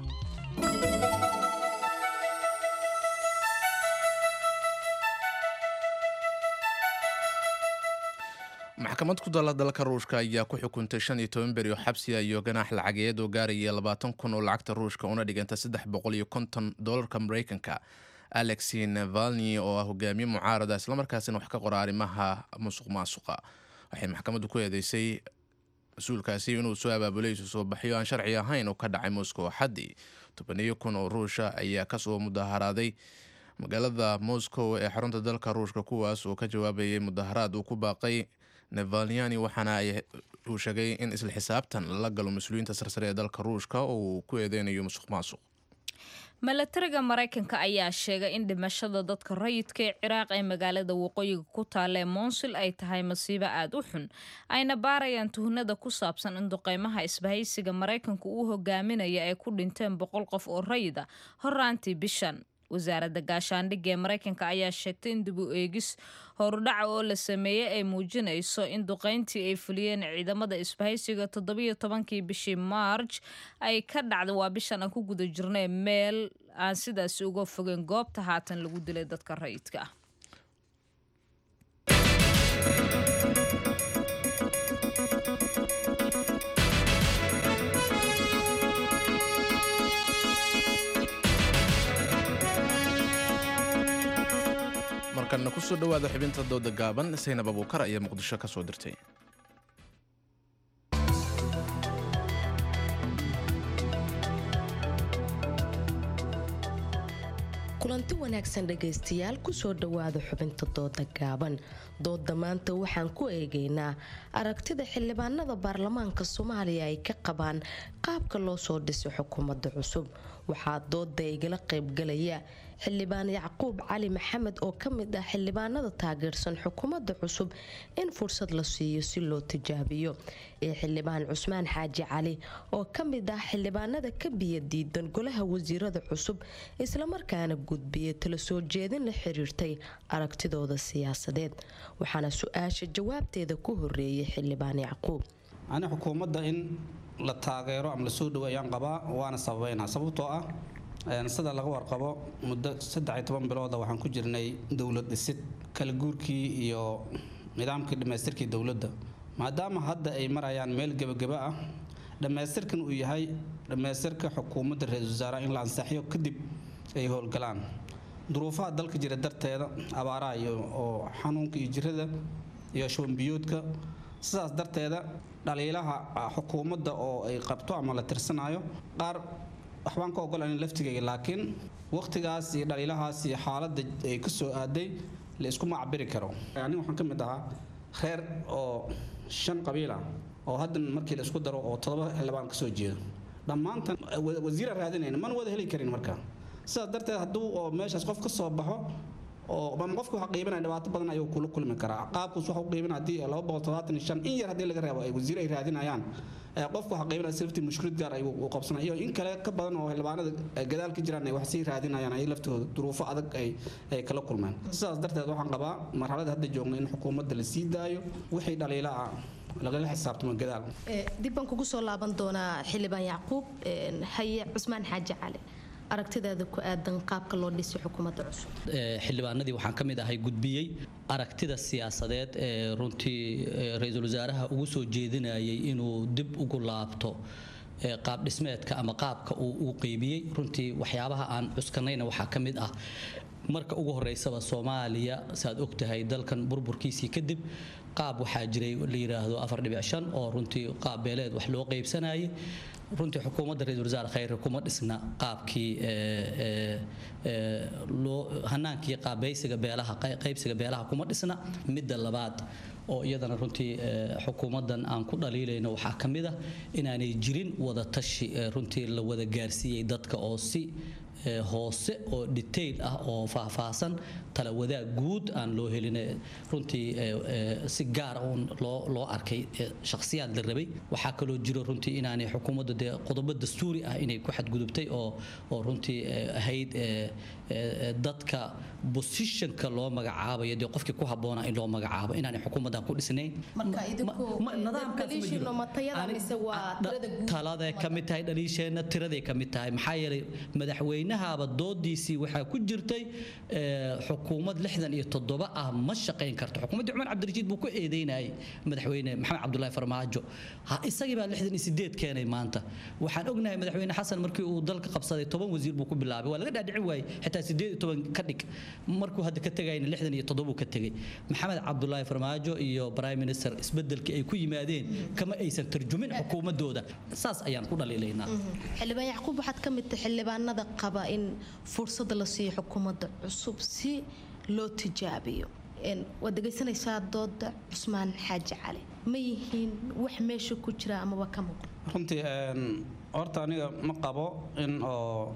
maxkamad ku dala dalka ruushka ayaa ku xukuntay shan iyo toban beri oo xabsiga iyo ganaax lacageed oo gaaraya labaatan kun oo lacagta ruushka una dhiganta saddex boqol iyo konton dolarka mareykanka alexi navalni oo ah hogaamiye mucaarada islamarkaasina wax ka qora arrimaha musuq maasuqa waxay maxkamaddu ku eedeysay mas-uulkaasi inuu soo abaabulay isu soo baxyo aan sharci ahayn oo ka dhacay moscow xaddii tobaniyo kun oo ruusha ayaa kasoo mudaharaaday magaalada moscow ee xarunta dalka ruushka kuwaas oo ka jawaabayay mudaharaad uu ku baaqay nevalnyani waxaana uu sheegay in isla xisaabtan lala galo mas-uuliyiinta sarsare ee dalka ruushka oo uu ku eedeynayo musuq maasuq milatariga maraykanka ayaa sheegay in dhimashada dadka rayidka ee ciraaq ee magaalada waqooyiga ku taalla ee moonsil ay tahay masiibo aada u xun ayna baarayaan tuhnada ku saabsan in duqeymaha isbahaysiga maraykanku uu hogaaminaya ay ku dhinteen boqol qof oo rayid a horaantii bishan wasaaradda gaashaandhigga ee maraykanka ayaa sheegtay in dib u eegis horudhaca oo la sameeyey ay muujinayso in duqeyntii ay fuliyeen ciidamada isbahaysiga toddobiyo tobankii bishii maarj ay ka dhacda waa bishan aan ku guda jirnay meel aan sidaasi uga fogeyn goobta haatan lagu dilay dadka rayidka ah markana kusoo dhawaada xubinta dooda gaaban saynab abuukar ayaa muqdisho ka soo dirtay kulanti wanaagsan dhegaystayaal kusoo dhowaada xubinta dooda gaaban dooda maanta waxaan ku eegaynaa aragtida xildhibaanada baarlamaanka soomaaliya ay ka qabaan qaabka loo soo dhisay xukuumadda cusub waxaa dooda igala qaybgalaya xildhibaan yacquub cali maxamed oo ka mid ah xildhibaanada taageersan xukuumadda cusub in fursad la siiyo si loo tijaabiyo iyo xildhibaan cusmaan xaaji cali oo ka mid ah xildhibaanada ka biya diidan golaha wasiirada cusub islamarkaana gudbiya tala soo jeedin la xiriirtay aragtidooda siyaasadeed waxaana su-aasha jawaabteeda ku horeeyay xildhibaan yacquub ani xukuumadda in la taageero ama lasoo dhawo ayaan qabaa waana sababeynaa sababtoo ah sida laga warqabo muddo saddex toban bilooda waxaan ku jirnay dowlad dhisid kala guurkii iyo nidaamkii dhammaystirkii dowladda maadaama hadda ay marayaan meel gebageba ah dhammaystirkan uu yahay dhammaystirka xukuumadda ra-iisul wasaaraha in la ansaxiyo kadib ay howlgalaan duruufaha dalka jira darteeda abaaraha iyo oo xanuunka iyo jirada iyo shubanbiyoodka sidaas darteeda dhaliilaha xukuumadda oo ay qabto ama la tirsanayo qaar waxbaan ka ogolayn laftigayga laakiin waqtigaas iyo dhaliilahaas iyo xaaladda ay ka soo aaday la isku macbiri karo aniga waxaan ka mid ahaa reer oo shan qabiil ah oo haddan markii la isku daro oo todoba xildhibaan ka soo jeedo dhammaantan wasiira raadinayna mana wada heli karin marka sidaas darteed hadduu oo meeshaas qof ka soo baxo oo ama qofka waxa qiibanaya dhibaato badan ayuu kula kulmi karaa qaabkuus waxa u qiiban haddii laba boqol todobaatan iyo shan in yar haddii laga reebo ay wasiir ay raadinayaan qofka waxa qiibanaya safety mushkilad gaar ay u qabsanaya iyo in kale ka badan oo xildhibaanada gadaal ka jiraan ay wax sii raadinayaan ay laftooda duruufo adag ay ay kala kulmeen sidaas darteed waxaan qabaa marxalada hadda joogna in xukuumadda la sii daayo wixii dhaliila ah lagala xisaabtamo gadaal dib baan kugu soo laaban doonaa xildhibaan yacquub haye cusmaan xaaji cali aragtidaada ku aadan qaabka loo dhisay xukuumadda cusub xildhibaanadii waxaan ka mid ahay gudbiyey aragtida siyaasadeed ee runtii ra-iisul wasaaraha ugu soo jeedinayay inuu dib ugu laabto qaab dhismeedka ama qaabka uu uu qeybiyey runtii waxyaabaha aan cuskanayna waxaa ka mid ah marka ugu horeysaba soomaaliya saaad ogtahay dalkan burburkiisii kadib qaab waxaa jiray la yidhaahdo afar dhibic shan oo runtii qaab beeleed wax loo qeybsanayay runtii xukuumadda ra-isul wasaare khayre kuma dhisna qaabkii loo hanaankii qaabaysiga beelaha qaybsiga beelaha kuma dhisna midda labaad oo iyadana runtii xukuumaddan aan ku dhaliilayno waxaa ka mid ah inaanay jirin wada tashi runtii la wada gaarsiiyey dadka oo si hoose oo detail ah oo faahfaahsan tala wadaag guud aan loo helin runtii si gaara uun loo loo arkay shakhsiyaad la rabay waxaa kaloo jiro runtii inaanay xukuumadda dee qodobo dastuuri ah inay ku xadgudubtay oo oo runtii ahayd dadka positionka loo magacaabayo dee qofkii ku habboonaa in loo magacaabo inaanay xukuumaddan ku dhisnayn taladay ka mid tahay dhaliisheenna tiraday ka mid tahay maxaa yeelay madaxweynahaaba doodiisii waxaa ku jirtay xukuumad lixdan iyo toddoba ah ma shaqayn karto xukuumaddii cumar cabdirashiid buu ku eedeynayay madaxweyne maxamed cabdulaahi farmaajo isagii baa lixdan iyo sideed keenay maanta waxaan ognahay madaxweyne xasan markii uu dalka qabsaday toban wasiir buu ku bilaabay waa laga dhaadhicin waayey xitaa sideed iyo toban ka dhig markuu hadda ka tegayna lixdan iyo toddoba ka tegay maxamed cabdulaahi farmaajo iyo prime minister isbedelkii ay ku yimaadeen kama aysan tarjumin xukuumadooda saas ayaan ku dhaliilaynaa xildhibaan yacquub waxaad ka mid tahay xildhibaanada qaba in fursada la siiyo xukuumadda cusub si loo tijaabiyo waad dhegaysanaysaa dooda cusmaan xaaji cali ma yihiin wax meesha ku jira amaba ka muuqda runtii horta aniga ma qabo in oo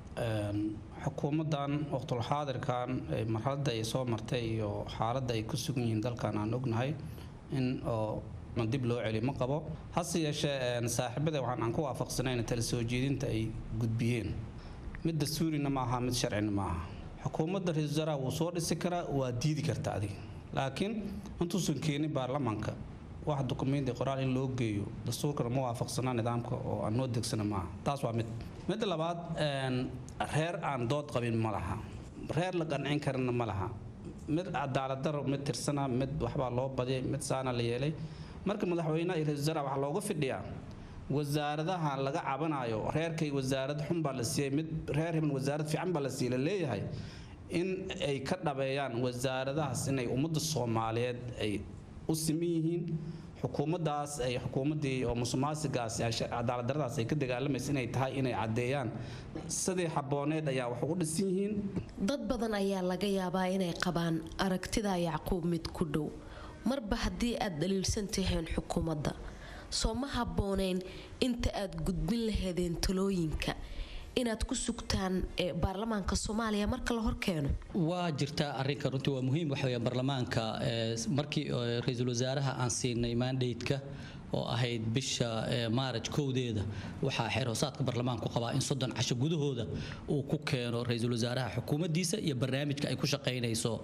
xukuumaddan waqtulxaadirkan marxaladda ay soo martay iyo xaaladda ay ku sugan yihiin dalkan aan ognahay in oo dib loo celiyo ma qabo hase yeeshee saaxiibada waxaan aan ku waafaqsanayn tala soo jeedinta ay gudbiyeen mid dastuurina ma aha mid sharcina ma aha xukuumadda ra-iisul wasaaraha wuu soo dhisi karaa waa diidi karta adiga laakiin intuusan keenin baarlamaanka wax dukumenti qoraal in loo geeyo dastuurkana ma waafaqsanaa nidaamka oo aan noo degsana maaha taas waa mid midda labaad reer aan dood qabin ma laha reer la qancin karana ma laha mid cadaaladaro mid tirsana mid waxbaa loo badiyay mid saana la yeelay marka madaxweynaha iyo ra-isul wasaaraha waxaa looga fidhiyaa wasaaradaha laga cabanayo reerkay wasaarad xun baa la siiyey mid reer hiban wasaarad fiican baa la siiyey la leeyahay in ay ka dhabeeyaan wasaaradahaas inay ummadda soomaaliyeed ay u siman yihiin xukuumaddaas ay xukuumaddii oo musuqmaasigaas cadaaladdaradaas ay ka dagaalamaysa inay tahay inay caddeeyaan sidii xabbooneed ayaa wax ugu dhisan yihiin dad badan ayaa laga yaabaa inay qabaan aragtida yacquub mid ku dhow marba haddii aad dhaliilsan taheen xukuumadda soo ma habbooneyn inta aad gudbin laheedeen talooyinka inaad ku sugtaan baarlamaanka soomaaliya marka la horkeeno waa jirtaa arinka runtii waa muhiim waxa weya baarlamaanka markii ra-iisul wasaaraha aan siinay mandateka oo ahayd bisha maaraj kowdeeda waxaa xeer hoosaadka baarlamaanku qabaa in soddon casho gudahooda uu ku keeno ra-iisul wasaaraha xukuumaddiisa iyo barnaamijka ay ku shaqaynayso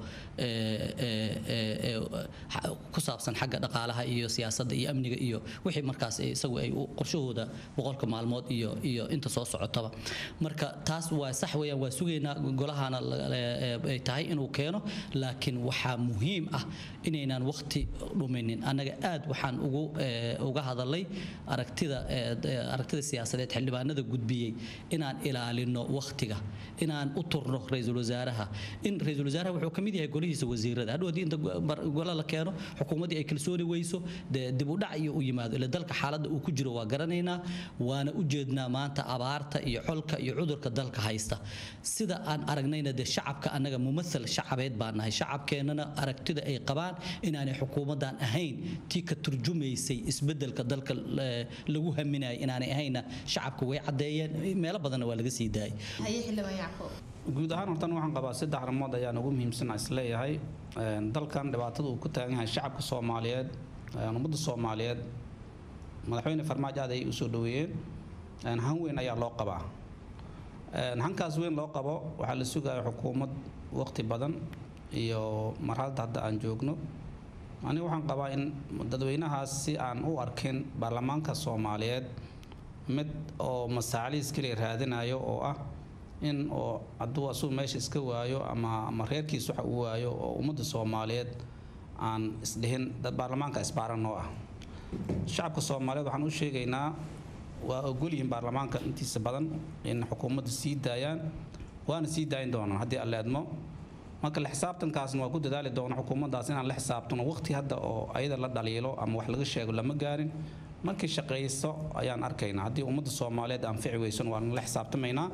ku saabsan xagga dhaqaalaha iyo siyaasadda iyo amniga iyo wixii markaas isagu ay qorshahooda boqolka maalmood iyo iyo inta soo socotaba marka taas waa sax weeyaan waa sugaynaa golahana ay tahay inuu keeno laakiin waxaa muhiim ah inaynaan waqti dhuminin annaga aad waxaan ugu uga hadalay aragtida aragtida siyaasadeed xildhibaanada gudbiyey inaan ilaalino waqtiga inaan u turno ra-iisul wasaaraha in ra-iisul wasaaraha wuxuu ka mid yahay golihiisa wasiirada hadhow haddii inta gola la keeno xukuumaddii ay kalsooni weyso dee dib u dhac iyo u yimaado ila dalka xaaladda uu ku jiro waa garanaynaa waana u jeednaa maanta abaarta iyo xolka iyo cudurka dalka haysta sida aan aragnayna dee shacabka annaga mumathal shacabeed baan nahay shacabkeennana aragtida ay qabaan inaanay xukuumaddan ahayn tii ka turjumaysay isbedelka dalka lagu haminaya inaanay ahayna shacabka way caddeeyeen meelo badanna waa laga sii daayay guud ahaan hortan waxaan qabaa saddex arrimood ayaan ugu muhiimsan isleeyahay dalkan dhibaatada uu ku taagan yahay shacabka soomaaliyeed ummadda soomaaliyeed madaxweyne farmaajo aad ayay usoo dhaweeyeen han weyn ayaa loo qabaa hankaas weyn loo qabo waxaa la sugaya xukuumad waqti badan iyo marxaladda hadda aan joogno aniga waxaan qabaa in dadweynahaas si aan u arkin baarlamaanka soomaaliyeed mid oo masaacliis keliya raadinayo oo ah in oo hadduu asuu meesha iska waayo ama ama reerkiis waxa uu waayo oo ummadda soomaaliyeed aan isdhihin dad baarlamaanka isbaaran noo ah shacabka soomaaliyeed waxaan u sheegaynaa waa ogolyihiin baarlamaanka intiisa badan in xukuumadda sii daayaan waana sii daayin doonaan haddii alle admo marka la xisaabtankaasna waa ku dadaali doona xukuumaddaas inaan la xisaabtano waqti hadda oo ayada la dhaliilo ama wax laga sheego lama gaarin markii shaqayso ayaan arkaynaa haddii ummadda soomaaliyeed anfici weysan waan la xisaabtamaynaa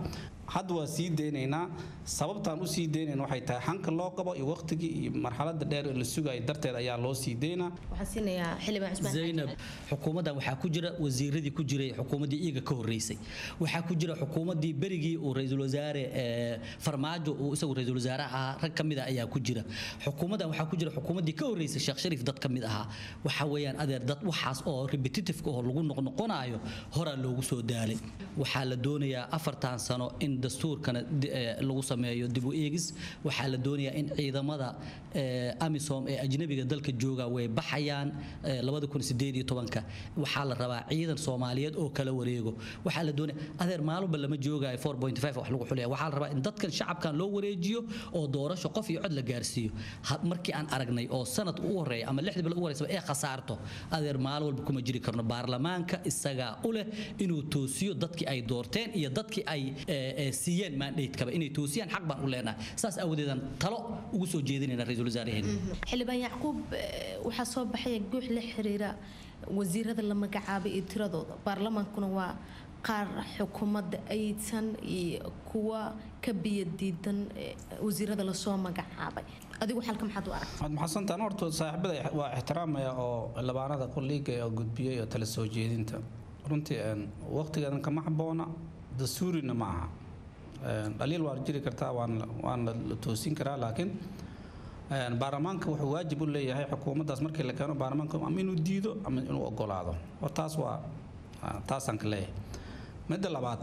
hadda waa sii deynaynaa sababtaan u sii deynayna waxay tahay xanka loo qabo iyo waqtigii iyo marxalada dheer ee la sugayo darteed ayaa loo sii deynaa waxaan siinayaa xildhibaan cusmaan zaynab xukuumaddan waxaa ku jira wasiiradii ku jiray xukuumaddii iyaga ka horreysay waxaa ku jira xukuumaddii berigii uu ra-iisul wasaare ee, farmaajo uu isagu ra-iisul wasaare ahaa rag ka mid ah ayaa ku jira xukuumaddan waxaa ku jira xukuumaddii ka horreysay sheekh shariif dad ka mid ahaa waxa weeyaan adeer dad waxaas oo repetitiveka oo lagu noqnoqonayo horaa loogu soo daalay waxaa la doonayaa afartan sano in dastuurkana di- ee, lagu sameeyo dib u eegis waxaa la doonayaa in ciidamada ee, amisom ee ajnabiga dalka jooga way baxayaan ee, 2018 waxaa la rabaa ciidan soomaaliyeed oo kala wareego waxaa la doonaya adeer maalinba lama joogayo 4.5 wax lagu xulaya waxaa la rabaa in dadkan shacabkan loo wareejiyo oo doorasho qof iyo cod la gaarsiiyo Ha- markii aan aragnay oo sanad u horeeya ama lixdii bil u horeysaba ee khasaarto adeer maalin walba kuma jiri karno baarlamaanka isagaa u leh inuu toosiyo dadkii ay doorteen iyo dadkii ay ee, ee, siiyeen mandate-kaba inay toosiyaan xaq baan u leenahay saas aawadeedaan talo ugu soo jeedinayna ra-iisul wasaaraheena xildhibaan yacquub eh, waxaa soo baxaya guux la xiriira wasiirada la magacaabay iyo tiradooda baarlamaankuna waa qaar xukuumadda aysan iyo kuwa ka biyadiidan eh, wasiirada lasoo magacaabay adigu xalka maxaad u aragta waad maxadsantaan horta saaxiibada waa ixtiraamaya oo labaanada qoliiga oo gudbiyey oo tala soo jeedinta runtii een, waqtigeedan kama habboona dastuurina ma aha Een, dhaliil waa jiri kartaa waan waan la toosin karaa laakiin een, baarlamaanka wuxuu waajib u leeyahay xukuumaddaas markii la keeno baarlamaanka ama inuu diido ama inuu ogolaado war taas waa ah, taasaan ka leeyahay midda labaad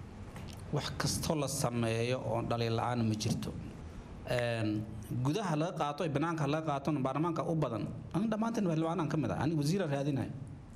wax kastoo la sameeyo oo dhaliil la-aan ma jirto Een, gudaha laga qaato iyo banaanka laga qaatona baarlamaanka u badan ani dhammaanteen xildhibaanaan ka mid ah ani wasiira raadinay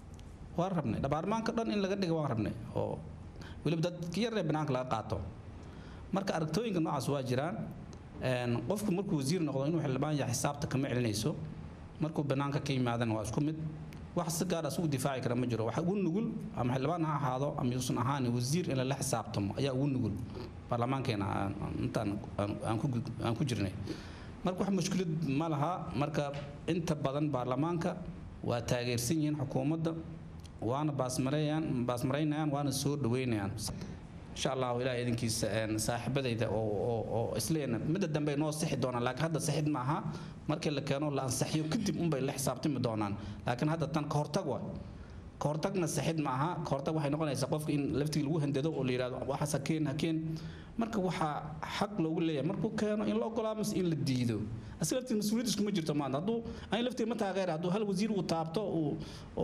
waan rabnay baarlamaanka dhan in laga dhiga waan rabnay oo weliba dadka yar ee banaanka laga qaato marka aragtooyinka noocaas waa jiraan Een, qofku markuu wasiir noqdo inuu xildhibaan yahay xisaabta kama celinayso markuu banaanka ka yimaadana waa isku mid wax si gaar ah isugu difaaci kara ma jiro waxa ugu nugul ama xildhibaan ha ahaado ama yuusan ahaan wasiir in lala xisaabtamo ayaa ugu nugul baarlamaankeena aan- aan- intaan aan- aan ku gud- aan ku jirnay marka wax mushkilad ma laha marka inta badan baarlamaanka waa taageersan yihiin xukuumadda waana baasmareeyaan baasmaraynayaan waana soo dhaweynayaan insha allahu ilaah idinkiisa een, saaxiibadayda oo oo- oo isleena midda dambe noo sixi doonaan laakiin hadda sixid ma aha markii la keeno la ansaxiyo kadib unbay la xisaabtami doonaan laakiin hadda tan ka hortag waay ka hortagna sixid ma aha ka hortag waxay noqonaysaa qofka in laftigii lagu handado oo la yidhahdo waxaas hakeen hakeen marka waxaa xaq loogu leeyahay markuu keeno in la ogolaa mise in la diido asiga laftii mas-uuliyad iskuma jirto maanta hadduu ani laftii ma taageera hadduu hal wasiir uu taabto uu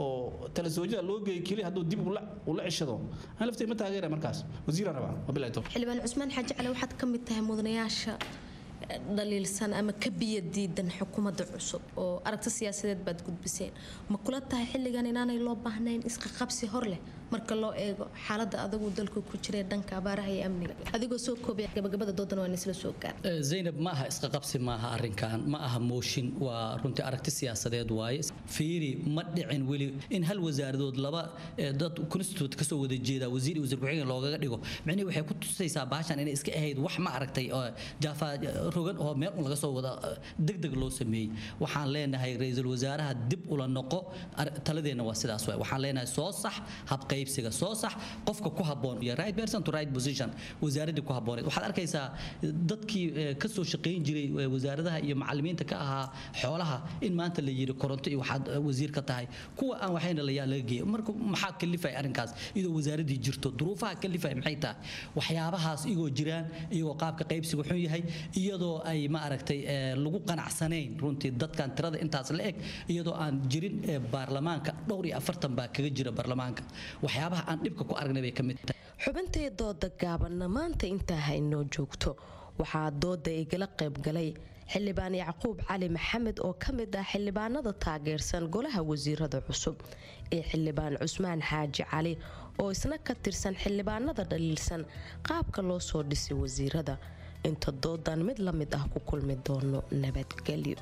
oo tala soojada loo geeyo keli hadduu dib ula ula ceshado ani laftii ma taageera markaas wasiiraan rabaa wabilahi tawfiiq xildhibaan cusmaan xaaji cali waxaad ka mid tahay mudanayaasha eh, dhaliilsan ama ka biyadiidan xukuumadda cusub oo aragti siyaasadeed baad gudbiseen ma kula tahay xilligan inaanay loo baahnayn isqaqabsi hor leh marka loo eego xaaladda adagu dalku ku jira dhanka abaaraha iyo amniga adigoo soo koobaya gabagabada doodan waa isla soo gaar Eh, zaynab ma aha isqa qabsi ma aha arrinkan ma aha mooshin waa runtii aragti siyaasadeed waaye fiiri ma dhicin weli in hal wasaaradood laba eh, dad constitute kasoo wada jeeda wasiir iyo wasiir ku-xigeen loogaga dhigo micnihi waxay ku tusaysaa baashan inay iska ahayd wax ma aragtay oo jaafa rogan oo meel un laga soo wada eh, degdeg loo sameeyey waxaan leenahay ra-iisul wasaaraha dib ula noqo ar- taladeenna waa sidaas waay waxaan leenahay soo sax habqaybsiga soo sax qofka ku habboon iyo right person to right position wasaaraddii ku habbooneed waxaad arkaysaa dadkii eh, ka soo shaqayn jiray eh, wasaaradaha iyo macallimiinta ka ahaa xoolaha in maanta la yiri koronto iyo waxaad eh, wasiir ka tahay kuwa aan waxayna layaa laga geeyo marka maxaa kalifay arrinkaas iyadoo wasaaraddii jirto duruufaha kalifay maxay tahay waxyaabahaas igoo jiraan iyagoo qaabka qaybsiga xun yahay iyadoo ay ma aragtay eh, lagu qanacsanayn runtii dadkan tirada intaas la eg iyadoo aan jirin eh, baarlamaanka dhowr iyo afartan baa kaga jira baarlamaanka waxyaabaha aan dhibka ku aragnay bay ka mid tahay xubintay dooda gaabanna maanta intaa ha inoo joogto waxaa dooda igala qayb galay xildhibaan yacquub cali maxamed oo ka mid ah xildhibaanada taageersan golaha wasiirada cusub iyo xildhibaan cusmaan xaaji cali oo isna ka tirsan xildhibaanada dhaliilsan qaabka loo soo dhisay wasiirada inta doodan mid la mid ah ku kulmi doono nabadgelyo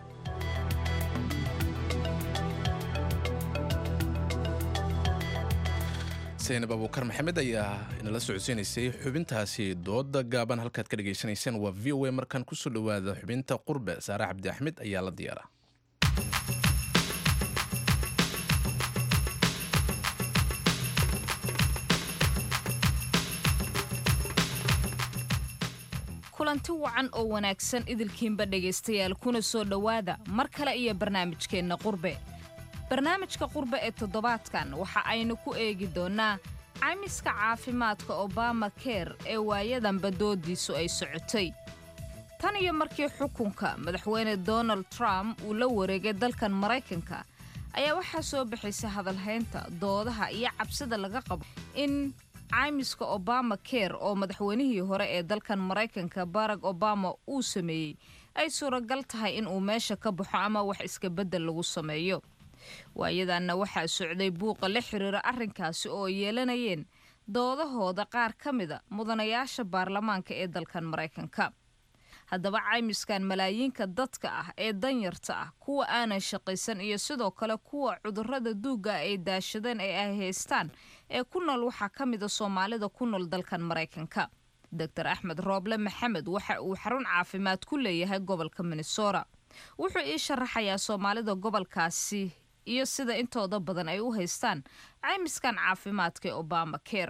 saynab abuukar maxamed ayaa inala socodsiinaysay xubintaasi dooda gaaban halkaad ka dhagaysanayseen waa v o a markan kusoo dhowaada xubinta qurbe saare cabdi axmed ayaa la diyaara kulanti wacan oo wanaagsan idilkiinba dhegaystayaal kuna soo dhowaada mar kale iyo barnaamijkeenna qurbe barnaamijka qurbe ee toddobaadkan waxa aynu ku eegi doonnaa caymiska caafimaadka obama ker ee waayadanba doodiisu ay socotay tan iyo markii xukunka madaxweyne donald trump uu la wareegay dalkan maraykanka ayaa waxaa soo baxaysa hadalhaynta doodaha iyo cabsida laga qabo in caymiska obama ker oo madaxweynihii hore ee dalkan maraykanka barack obama uu sameeyey ay suuragal tahay in uu meesha ka baxo ama wax iska beddel lagu sameeyo waayadanna waxaa socday buuqa la xiriira arrinkaasi oo ay yeelanayeen doodahooda qaar ka mida mudanayaasha baarlamaanka ee dalkan maraykanka haddaba caymiskan malaayiinka dadka ah ee danyarta ah kuwa aanan shaqaysan iyo sidoo kale kuwa cudurrada duugga ay daashadeen ee ay haystaan ee ku nool waxaa ka mida soomaalida ku nool dalkan maraykanka doctor axmed rooble maxamed waxa uu xarun caafimaad ku leeyahay gobolka minnesota wuxuu ii sharaxayaa soomaalida gobolkaasi iyo sida intooda badan ay u haystaan caymiskan caafimaadka ee obama ker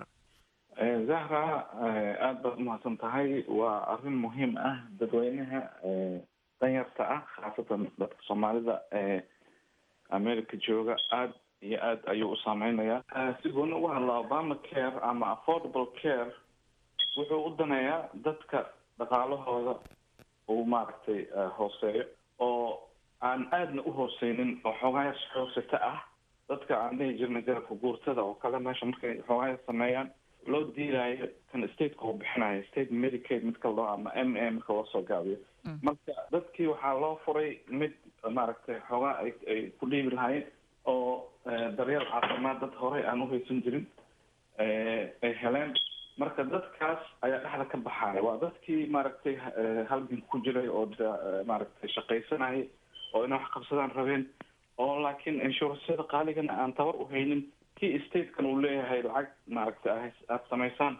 zahra aada baad umahadsan tahay waa arrin muhiim ah dadweynaha danyarta ah khaasatan dadka soomaalida ee america jooga aada iyo aad ayuu u saameynayaa si gooni uga hadla obama care ama affordable care wuxuu u daneeyaa dadka dhaqaalahooda uu maaragtay hooseeyo oo aan aadna u hooseynin oo xoogaayas xoogsato ah dadka aan dhihi jirnay garabka guurtada oo kale meesha markay xoogaaya sameeyaan loo diilaayo kan stateka uu bixinayo state medicaid midka loo ama m a marka loo soo gaabiyo marka dadkii waxaa loo furay mid maaragtay xoogaa ay ay ku dhiibi lahaayeen oo daryeel caafimaad dad horey aan uhaysan jirin ay heleen marka dadkaas ayaa dhexda ka baxaaya waa dadkii maaragtay halgan ku jiray oo maaragtay shaqaysanayay oo inay wax qabsadaan rabeen oo laakiin inshuurasyada qaaligana aan tabar u haynin kii statekan uu leeyahay lacag maaragtay aad samaysaan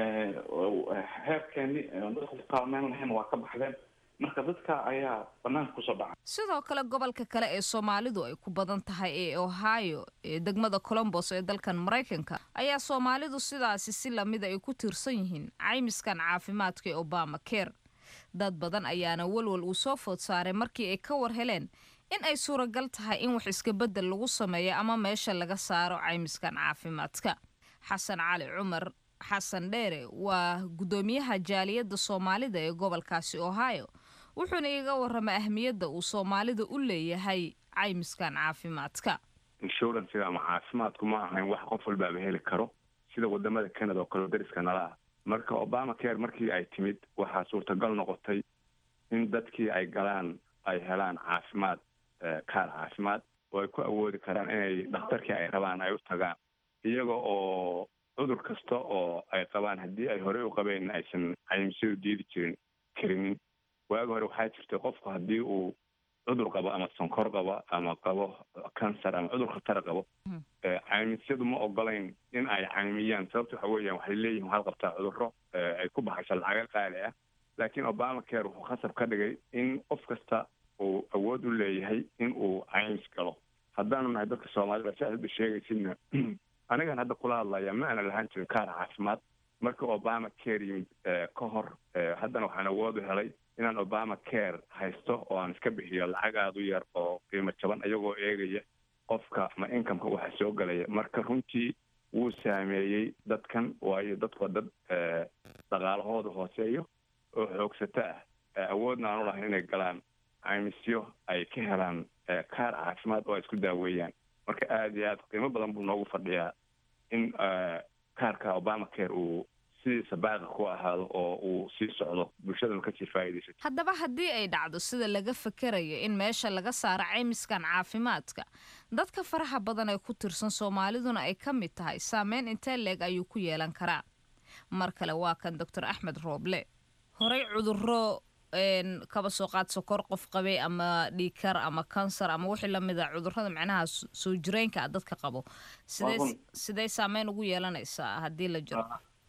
heerkeeni dadku kaalmeyn lahayn waa ka baxdeen marka dadka ayaa banaanka kusoo dhaca sidoo kale gobolka kale ee soomaalidu ay ku badan tahay ee ohio ee degmada colombos ee dalkan maraykanka ayaa soomaalidu sidaasi si lamida ay ku tiirsan yihiin caymiskan caafimaadka ee obama ker dad badan ayaana walwal uu soo food saaray markii ay ka war heleen in ay suuragal tahay in wax iska beddel lagu sameeyo ama meesha laga saaro caymiskan caafimaadka xasan cali cumar xasan dheere waa guddoomiyaha jaaliyadda soomaalida ee gobolkaasi ohio wuxuuna iga warramay ahmiyadda uu soomaalida u leeyahay caymiskan caafimaadka inshuransiga ama caafimaadku ma ahayn wax qof walbaaba heli karo sida wadamada canada oo kale dariska nala ah marka obama care markii ay timid waxaa suurtagal noqotay in dadkii ay galaan ay helaan caafimaad kaar caafimaad oo ay ku awoodi karaan inay dhakhtarkii ay rabaan ay u tagaan iyaga oo cudur kasta oo ay qabaan haddii ay horey u qabeen aysan caymisyo diidi jirin karinin waagi hore waxaa jirtay qofku haddii uu cudur qabo ama sonkor qabo ama qabo cancer ama cudur khatara qabo caymisyadu ma ogolayn in ay caymiyaan sababta waxa weeyaan waxay leeyihin waxaad qabtaa cudurro ay ku baxayso lacaga qaali ah laakiin obama care wuxuu khasab ka dhigay in qof kasta uu awood u leeyahay in uu caymis galo haddaanu nahay dadka soomaalida si aad sheegaysidna anigan hadda kula hadlaya ma ana lahaan jirin kaar caafimaad marka obama care yimid ka hor haddana waxaan awood u helay inaan obama care haysto oo aan iska bixiyo lacag aada u yar oo qiimo jaban iyagoo eegaya qofka ma inkamka waxa soo galaya marka runtii wuu saameeyey dadkan waayo dadku waa dad dhaqaalahooda hooseeyo oo xoogsato ah awoodna aan u lahayn inay galaan caymisyo ay ka helaan kaar caafimaad oo ay isku daaweeyaan marka aada iyo aad qiimo badan buu noogu fadhiyaa in kaarka obama care uu sidiisa baaqi ku ahaado oo uu sii socdo bulshadana kasii faa'iidaysato haddaba haddii ay dhacdo sida laga fakerayo in meesha laga saaro caymiskan caafimaadka dadka faraha badan ee ku tirsan soomaaliduna ay ka mid tahay saameyn intee leeg ayuu ku yeelan karaa mar kale waa kan doctor axmed rooble horey cuduro kaba soo qaad sokor qof qabay ama dhiikar ama kansar ama wixii lamid a cudurada macnaha soo jireenka a dadka qabo sidee sidee saameyn ugu yeelanaysaa haddii la jiro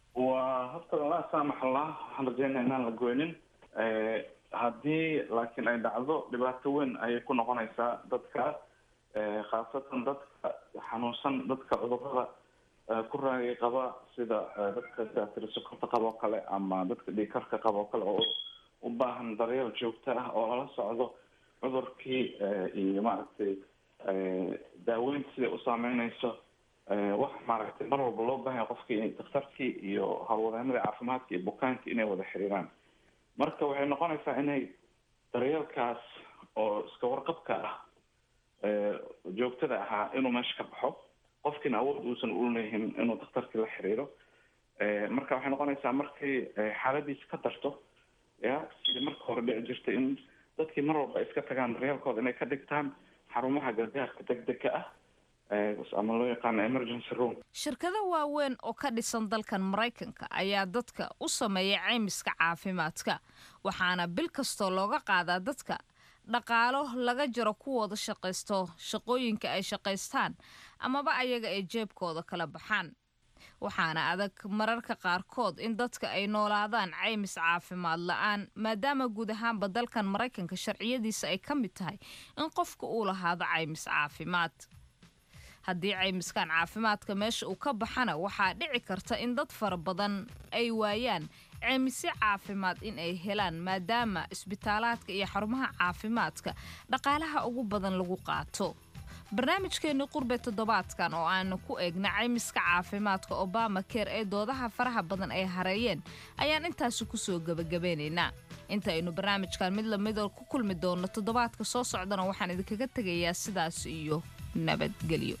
waa horta laa saamax allah waxaan rajeynaya inaan la goynin haddii laakiin ay dhacdo dhibaato weyn ayay ku noqonaysaa dadka khaasatan dadka xanuunsan dadka cudurada ku raagay qaba sida dadka saatiri sokorta qaba oo kale ama dadka dhiikarka qaba oo kale oo u baahan daryeel joogto ah oo lala socdo cudurkii iyo maaragtay daaweynta siday u saameyneyso wax maaragtay mar walba loo baahanya qofkii daktarkii iyo howlwadeenadii caafimaadka iyo bukaankii inay wada xiriiraan marka waxay noqonaysaa inay daryeelkaas oo iska warqabka ah joogtada ahaa inuu meesha ka baxo qofkiina awood uusan uleeyihin inuu daktarkii la xiriiro marka waxay noqonaysaa markay xaaladiisa ka darto ya sidii marka hore dhici jirtay in dadkii mar walba iska tagaan daryeelkooda inay ka dhigtaan xarumaha gargaarka degdega ah ama loo yaqaano emergency room shirkado waaweyn oo ka dhisan dalkan maraykanka ayaa dadka u sameeya caymiska caafimaadka waxaana bil kastoo looga qaadaa dadka dhaqaalo laga jiro kuwooda shaqaysto shaqooyinka ay shaqaystaan amaba ayaga ay jeebkooda kala baxaan waxaana adag mararka qaarkood in dadka ay noolaadaan caymis caafimaad la-aan maadaama guud ahaanba dalkan maraykanka sharciyadiisa ay ka mid tahay in qofka uu lahaado caymis caafimaad haddii caymiskan caafimaadka meesha uu ka baxana waxaa dhici karta in dad fara badan ay waayaan caymisyo caafimaad in ay helaan maadaama isbitaalaadka iyo xarumaha caafimaadka dhaqaalaha ugu badan lagu qaato barnaamijkeenii qurbe toddobaadkan oo aanu ku eegna caymiska caafimaadka obama ker ee doodaha faraha badan ay hareeyeen ayaan intaasi kusoo gebagabeynaynaa intaaynu barnaamijkan mid lamida ku kulmi doonno toddobaadka soo socdana waxaan idinkaga tegayaa sidaas iyo nabadgelyo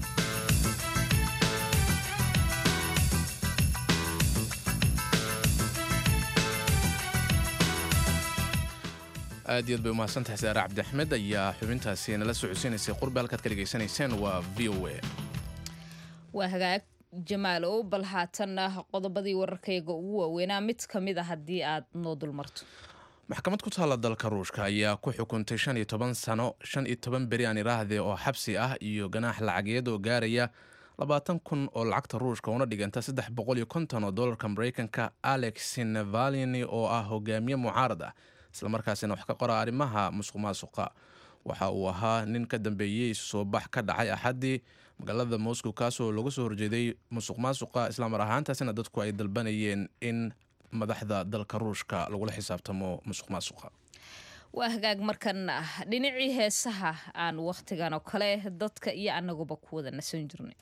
aad iyo aad bay umahadsantahay saare cabdiaxmed ayaa xubintaasi nala socodsiinaysay qurbe halkaad ka dhegaysanayseen waa v o a waa hagaag jamaalow bal haatanna qodobadii wararkayga ugu waaweynaa mid ka mid a haddii aad noo dulmarto maxkamad ku taalla dalka ruushka ayaa ku xukuntay shan iyo toban sano shan iyo toban beri aan iraahde oo xabsi ah iyo ganaax lacageed oo gaaraya labaatan kun oo lacagta ruushka una dhiganta saddex boqol iyo konton oo dolarka maraykanka alex navalini oo ah hogaamiye mucaarad ah islamarkaasina wax ka qora arrimaha musuq maasuqa waxa uu ahaa nin ka dambeeyey soo bax ka dhacay axaddii magaalada moscow kaasoo laga soo horjeeday musuq maasuqa islamar ahaantaasina dadku ay dalbanayeen in madaxda dalka ruushka lagula xisaabtamo musuq maasuqa waa hagaag markan dhinacii heesaha aan wakhtigan oo kale dadka iyo annaguba ku wada nasan jirnay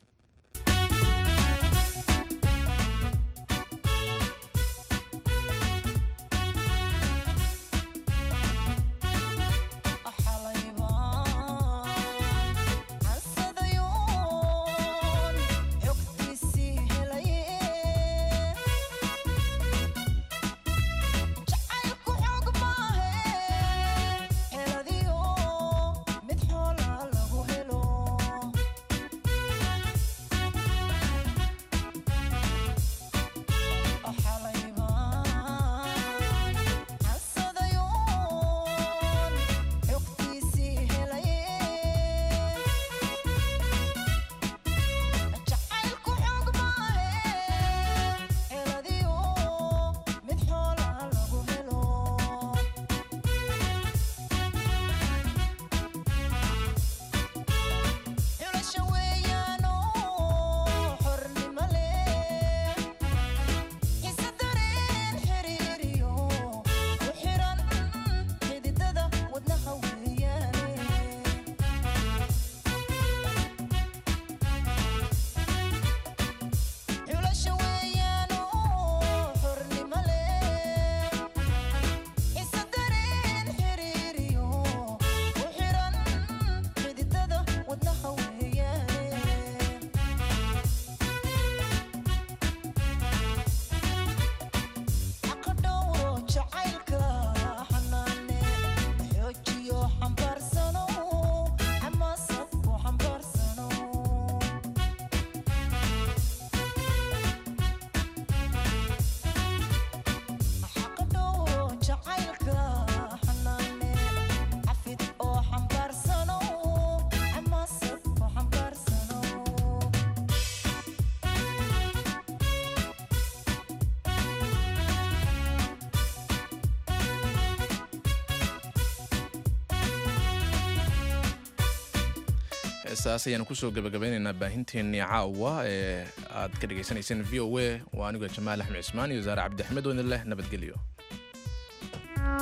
heesaas ayaanu kusoo gabagabeynaynaa baahinteennii caawa ee aad ka dhegaysanayseen v o a waa anigo jamaal axmed cismaan iyo wasaare cabdixmed oo idin leh nabadgelyo